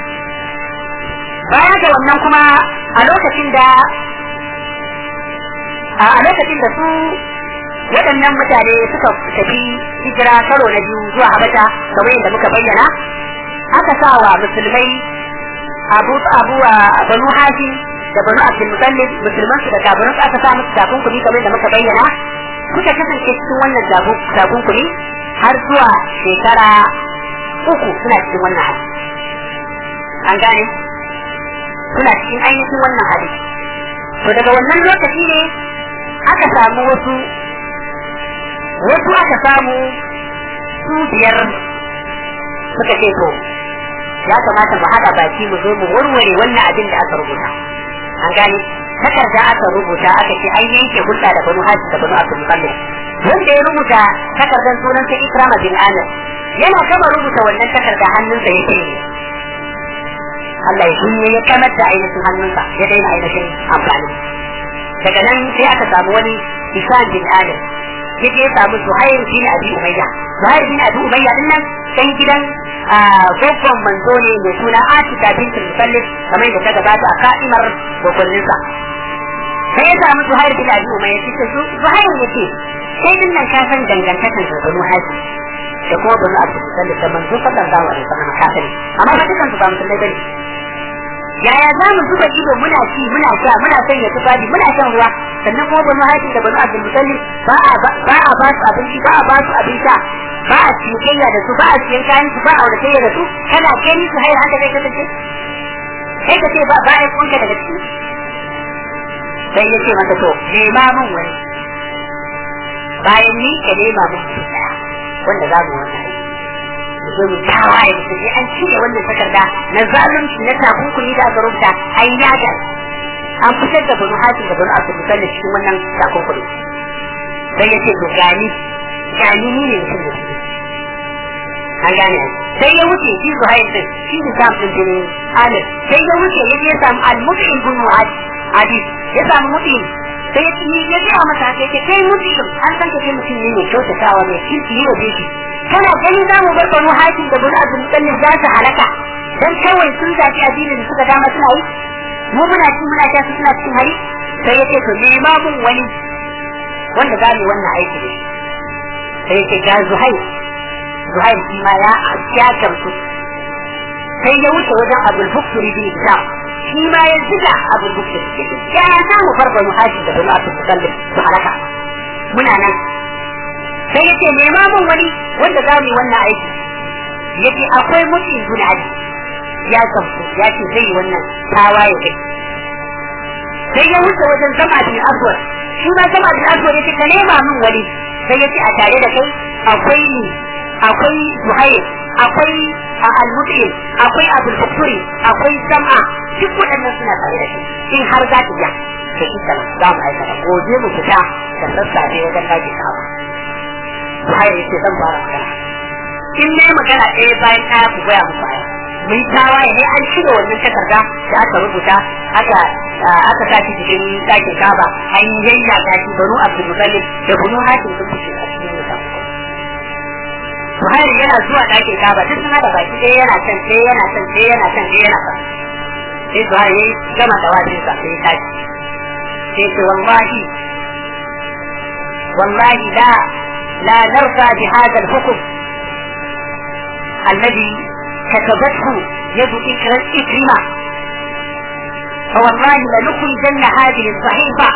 baya ga wannan kuma a lokacin da a lokacin da su waɗannan mutane suka tafi hijira karo na biyu zuwa Habasha kamar yadda muka bayyana aka sa wa musulmai abu abu banu hashim da banu abdul mutallib musulman su da kafirin aka sa musu takunkumi kamar da muka bayyana suka kasance cikin wannan takunkumi har zuwa shekara uku suna cikin wannan hali an gane suna cikin ainihin wannan hali to daga wannan lokaci ne aka samu wasu wasu aka samu su biyar suka ce to ya kamata mu haɗa baki mu zo mu warware wannan abin da aka rubuta an gane takarda aka rubuta aka ce an yanke hulɗa da banu hajji da banu abdul mutallib wanda ya rubuta takardar sunan sai ikrama bin amir yana gama rubuta wannan takarda hannunsa ya ce Allah ya shirye ya kamar da ainihin hannunsa ya daina ainihin amfani daga nan sai aka samu wani isan bin amir ya je ya samu zuhair bin abi umayya zuhair bin abi umayya din nan dan gidan gwaggon manzo ne mai suna atika bintul musallif kamar da ta gabata a ka'imar gwaggonninsa sai ya samu zuhair bin abi umayya ya ce zuhair ya ce sai din nan ka san dangantakan da banu haji da kuma banu abdul musallif da manzo sallallahu alaihi wasallam kafiri amma ba dukan su ba musulmai bane yaya za mu zuba ido muna ci muna sha muna sanya tufafi muna shan ruwa sannan kuma banu haji da banu abdul musallif ba a ba a ba su abinci ba a ba su abin sha ba a cinikayya da su ba a siyan kayan su ba a auratayya da su kana gani su hayar haka zai kasance sai ka ce ba ba a kunka daga ciki sai ya ce masa to nema mun wani bayan ni ka nema mun daya wanda za mu wani aiki zo mu tawaye mu je an cire wannan takarda na zalunci na takunkumi da aka rubuta an yaga an fitar da banu hasim da banu abdul musallin cikin wannan takunkumi sai ya ce to gani gani ni ne mutum da shi an gane sai ya wuce shi zuhair din shi da sam din jinin alif sai ya wuce ya je ya samu al-mut'im bin adi ya samu mut'im sai ya ci ya ga masa sai ce kai mut'im an san ka kai mutum ne mai kyautatawa mai kirki ne da shi kana gani za mu bar banu hakim da banu abdul mutallib za su halaka dan kawai sun zaci addinin da suka dama suna yi mu muna ci muna sha suna cikin hari sai ya ce to nema mun wani wanda za mu wannan aiki da shi sai ya ce ga zuhair zuhair shi ma ya ya gamsu sai ya wuce wajen abul bukturi bin islam shi ma ya ziga abul bukturi ya za mu bar banu hakim da banu abdul mutallib su halaka muna nan sai yace nema mun wani wanda za mu yi wannan aiki yace akwai mutum guda ali ya gamsu ya ce zai yi wannan tawaye kai sai ya wuce wajen zama bin aswad shi ma zama bin aswad yace ka nema mun wani sai yace a tare da kai akwai ni akwai zuhair akwai al-mutim akwai abul bukturi akwai sam'a duk waɗannan suna tare da kai in har za ki ja da shi za mu aikata gobe mu fita da sassafe wajen daji kawo Zuhair yake zan fara magana. In ne magana ɗaya bayan ɗaya ku goya musu aya. Mun tawaye ne an cire wannan takarda da aka rubuta aka aka sa cikin ɗakin kaba an yayya ta shi banu Abdul Muttalib da banu Hashim sun fice a cikin wuta. Zuhair yana zuwa ɗakin kaba duk suna da baki ɗaya yana can ɗaya yana can ɗaya yana can ɗaya yana can. Sai Zuhair ya gama da wajen sa sai ya tashi. Sai ce wallahi wallahi la لا نرضى بهذا الحكم الذي كتبته يد إكرمة فوالله لنخرجن هذه الصحيفة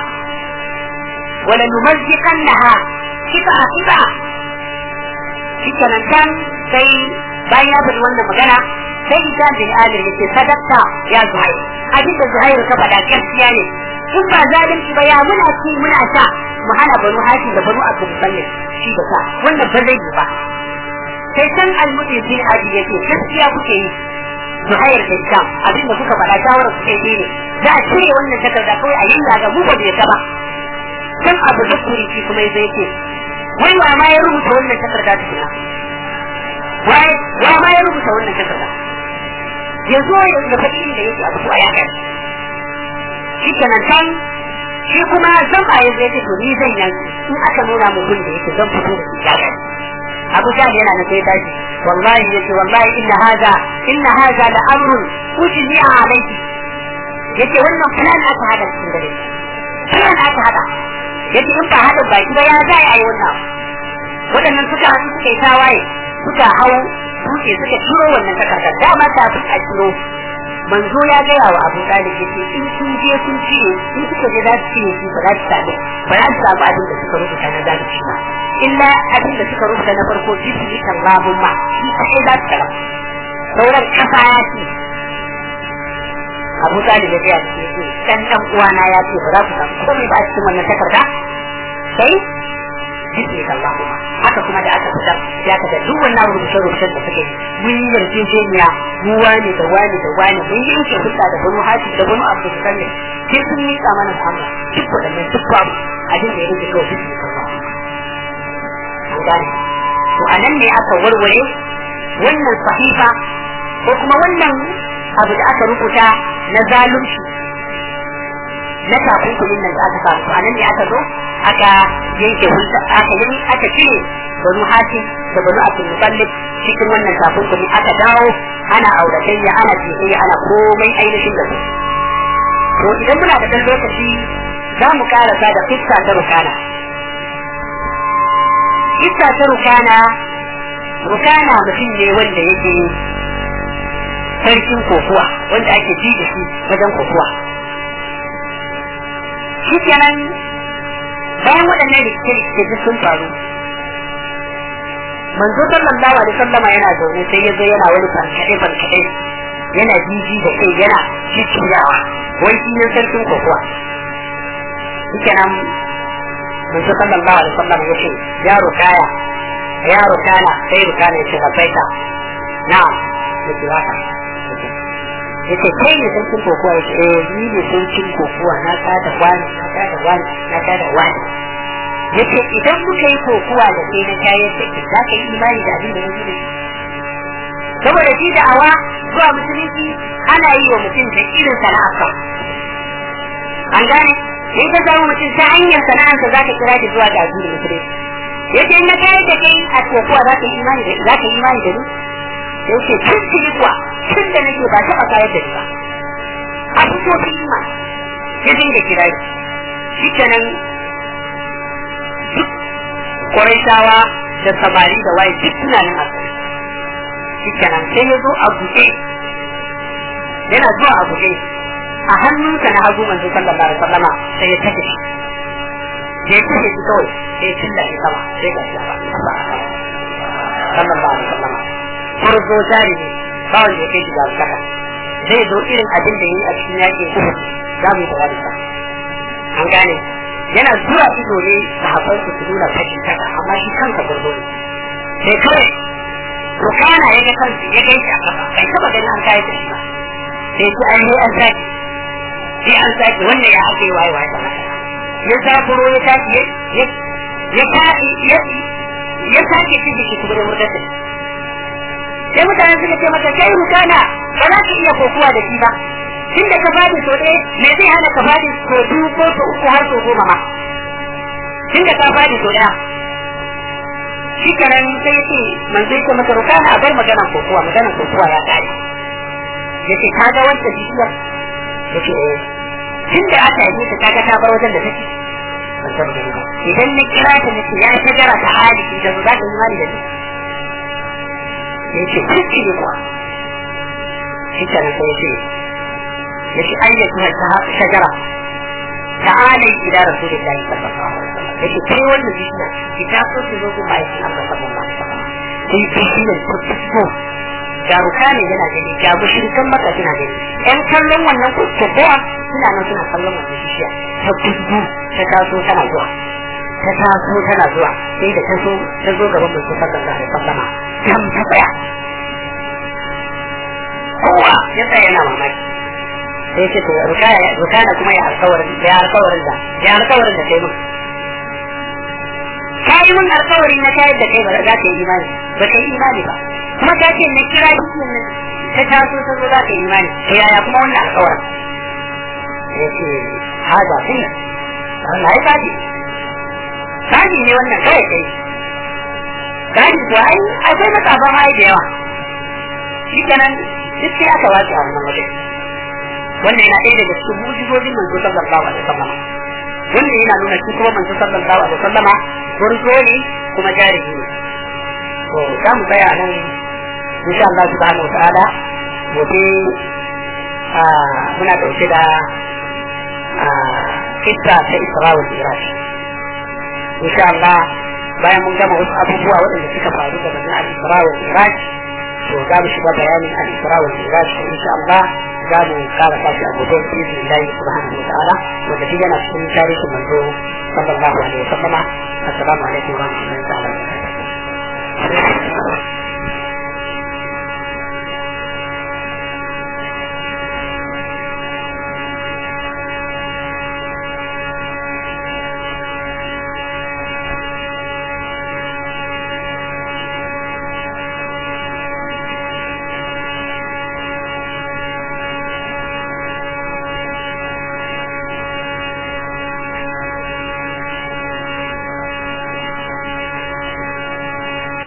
ولنمزقنها قطعة قطعة shikenan can sai bayan ya faɗi wannan magana sai Hisham bin Alir yace sadaqta ya Zuhair abin da Zuhair ka faɗa gaskiya ne in ba zalunci ba ya muna ci muna sha mu hana banu Hashim da banu Abdul Muttalib shi da sa wannan ba zai yi ba sai can al-Mudi bin Adi yace gaskiya kuke yi Zuhair da Hisham abin da kuka faɗa shawara kuke yi ne za a cire wannan takarda kawai a yin ga mu ba bai ta ba can abu da kuri shi kuma zai ce wai wa ma ya rubuta wannan takarda tukuna wai wa ma ya rubuta wannan takarda ya zo ya da faɗi da yake abu ko ya kai shi kenan can shi kuma zan a yanzu ya ce to ni zan yanzu in aka nuna mu gun da yake zan fito da shi ya kai abu jahil yana na sai tashi wallahi yace wallahi inna hada inna hada la amrun ujni alayki yace wannan plan aka hada cikin dare plan aka hada yace in ba hada baki ba ya za a yi wannan waɗannan suka haɗu suka yi tawaye suka hau tuke suka ciro wannan takardar dama kafin a ciro manzo ya gaya wa abu talib ya ce in sun je sun cire in suka je za su cire shi ba za su samu ba za su samu abin da suka rubuta na zalunci ba illa abin da suka rubuta na farko bismi kan rabun ma shi kaɗai za su samu sauran kasa ya ce abu talib ya gaya ce ce dan dan uwana ya ce ba za ku samu komai ba a cikin wannan takarda sai bismi kan rabun ma haka kuma da aka fitar ya ka da duk wannan rubuce rubucen da suke mun yi yarjejeniya mu wani da wani da wani mun yi yanke hulɗa da banu haji da banu abu da kalle sai sun yi mana Muhammad duk waɗannan duk babu abin da ya rage kawai bismi kan rabun an gane to a nan ne aka warware wannan sahifa ko kuma wannan abu da aka rubuta na zalunci na takunkumin nan da aka samu to a nan ne aka zo aka yanke hulɗa aka yi aka cire banu hatim da banu abdul mutallib cikin wannan takunkumi aka dawo ana auratayya ana jiyayya ana komai ainihin da su to idan muna da ɗan lokaci za mu karasa da kissa ta rukana kissa ta rukana rukana mutum ne wanda yake sarkin kokuwa wanda ake ji da shi wajen kokuwa shi kenan bayan waɗannan rikice-rikice duk sun faru manzo sallallahu alaihi wasallam yana zaune sai ya zo yana wani farkaɗe farkaɗe yana jiji da kai yana cicciyawa wai shi ne sarkin kokuwa shi kenan manzo sallallahu alaihi wasallam ya ce ya rukaya ya rukana sai rukana ya ce labbaika na'am ya ce haka ya ce kai ne sarkin kokuwa ya ce eh ni ne sarkin kokuwa na kada wani na kada wani na kada wani ya ce idan muka yi kokuwa da kai na kayan da ke za ka yi imani da abin da na da saboda shi da awa zuwa musulunci ana yi wa mutum da irin sana'arsa an gane in ka samu mutum ta hanyar sana'arsa za ka kira shi zuwa ga addinin musulunci ya ce na kayan da kai a kokuwa za ka yi imani da za ka yi imani da ni ya ce tun tuni kuwa tun da nake ba taɓa kayar da ni ba a fito fi imani ya dinga kira shi kenan duk Qurayshawa da samari da waye duk suna nan a tsaye shi kenan sai ya zo a buɗe yana zuwa a buɗe a hannunsa na hagu manzo sallallahu alaihi wasallama sai ya take shi ya take shi kawai sai tilla shi sama sai ga shi ba sallallahu alaihi wasallama furzo jari ne ba wanda ya kai shi ga saka zai zo irin abin da yi a cikin yaƙi kuma za mu yi da wani an gane yana zuwa ido ne sahabbai su nuna fashi kaka amma shi kanka gurgo ne sai kawai rukana ya ga kansu ya kai shi a kafa bai taba ganin an kai da shi ba sai ki an yi an saki sai an saki wannan ya ake waye waye da ya zafuro ya tashi ya ya ya ya sake cikin shi kuma da murtar da sai mutane suka ce mata kai rukana ba za ka iya kokuwa da shi ba tunda ka fadi so ɗaya me zai hana ka fadi so biyu ko so uku har so goma ma tunda ka fadi so ɗaya shi kenan sai ya ce manzo ya ce masa rukana a bar maganar kokowa maganar kokowa ya kare ya ce ka ga wanda bishiyar ya ce eh tunda aka yi ta kaga ta bar wajen da take idan na kira ta nace ya ta jara ta hali da za ta yi mani da ni ya ce kuski ne kuwa shi kenan sai ya ce yace ayyatuha shajara ta'alai ila rasulillahi sallallahu alaihi wasallam yace kai wannan bishiya ki ta so ki zo ku bai Allah sallallahu alaihi wasallam sai bishiyar ku tsiko jaruka ne yana gani ga mushrikan maka suna gani yan kallon wannan kokowa suna nan suna kallon wannan bishiya ta kudu ta taso tana zuwa ta taso tana zuwa sai da ta zo ta zo gaban mutum sallallahu alaihi wasallam kam ta tsaya kowa ya tsaya yana mamaki sai ce to rukana kuma ya alkawarin ya alkawarin da ya alkawarin da kai mun kai mun alkawari na kai da kai ba za ka yi imani ba kai imani ba kuma ka ce na kira shi nan ta taso ta zo za ka yi imani to yaya kuma wannan alkawarin ya ce haza sunna wannan ai kaji kaji ne wannan kawai kai kaji to ai akwai matsafa ma da yawa shi kenan duk sai aka wace a wannan wajen wannan yana ɗaya daga cikin mujizojin manzo sallallahu alaihi wasallam wannan yana nuna shi kuma manzo sallallahu alaihi wasallam gurzo ne kuma jarumi ne to za mu tsaya nan insha Allah subhanahu wa ta'ala gobe muna dauke da kissa ta Isra wal Mi'raj insha Allah bayan mun gama wasu abubuwa waɗanda suka faru da manzon al-Isra wal Mi'raj to za mu shiga bayanin al-Isra wal Mi'raj insha Allah za mu kara sashi a gobe izinin Allah subhanahu wa ta'ala wanda shi yana cikin tarihin manzo sallallahu alaihi wa sallama assalamu alaikum wa rahmatullahi wa barakatuh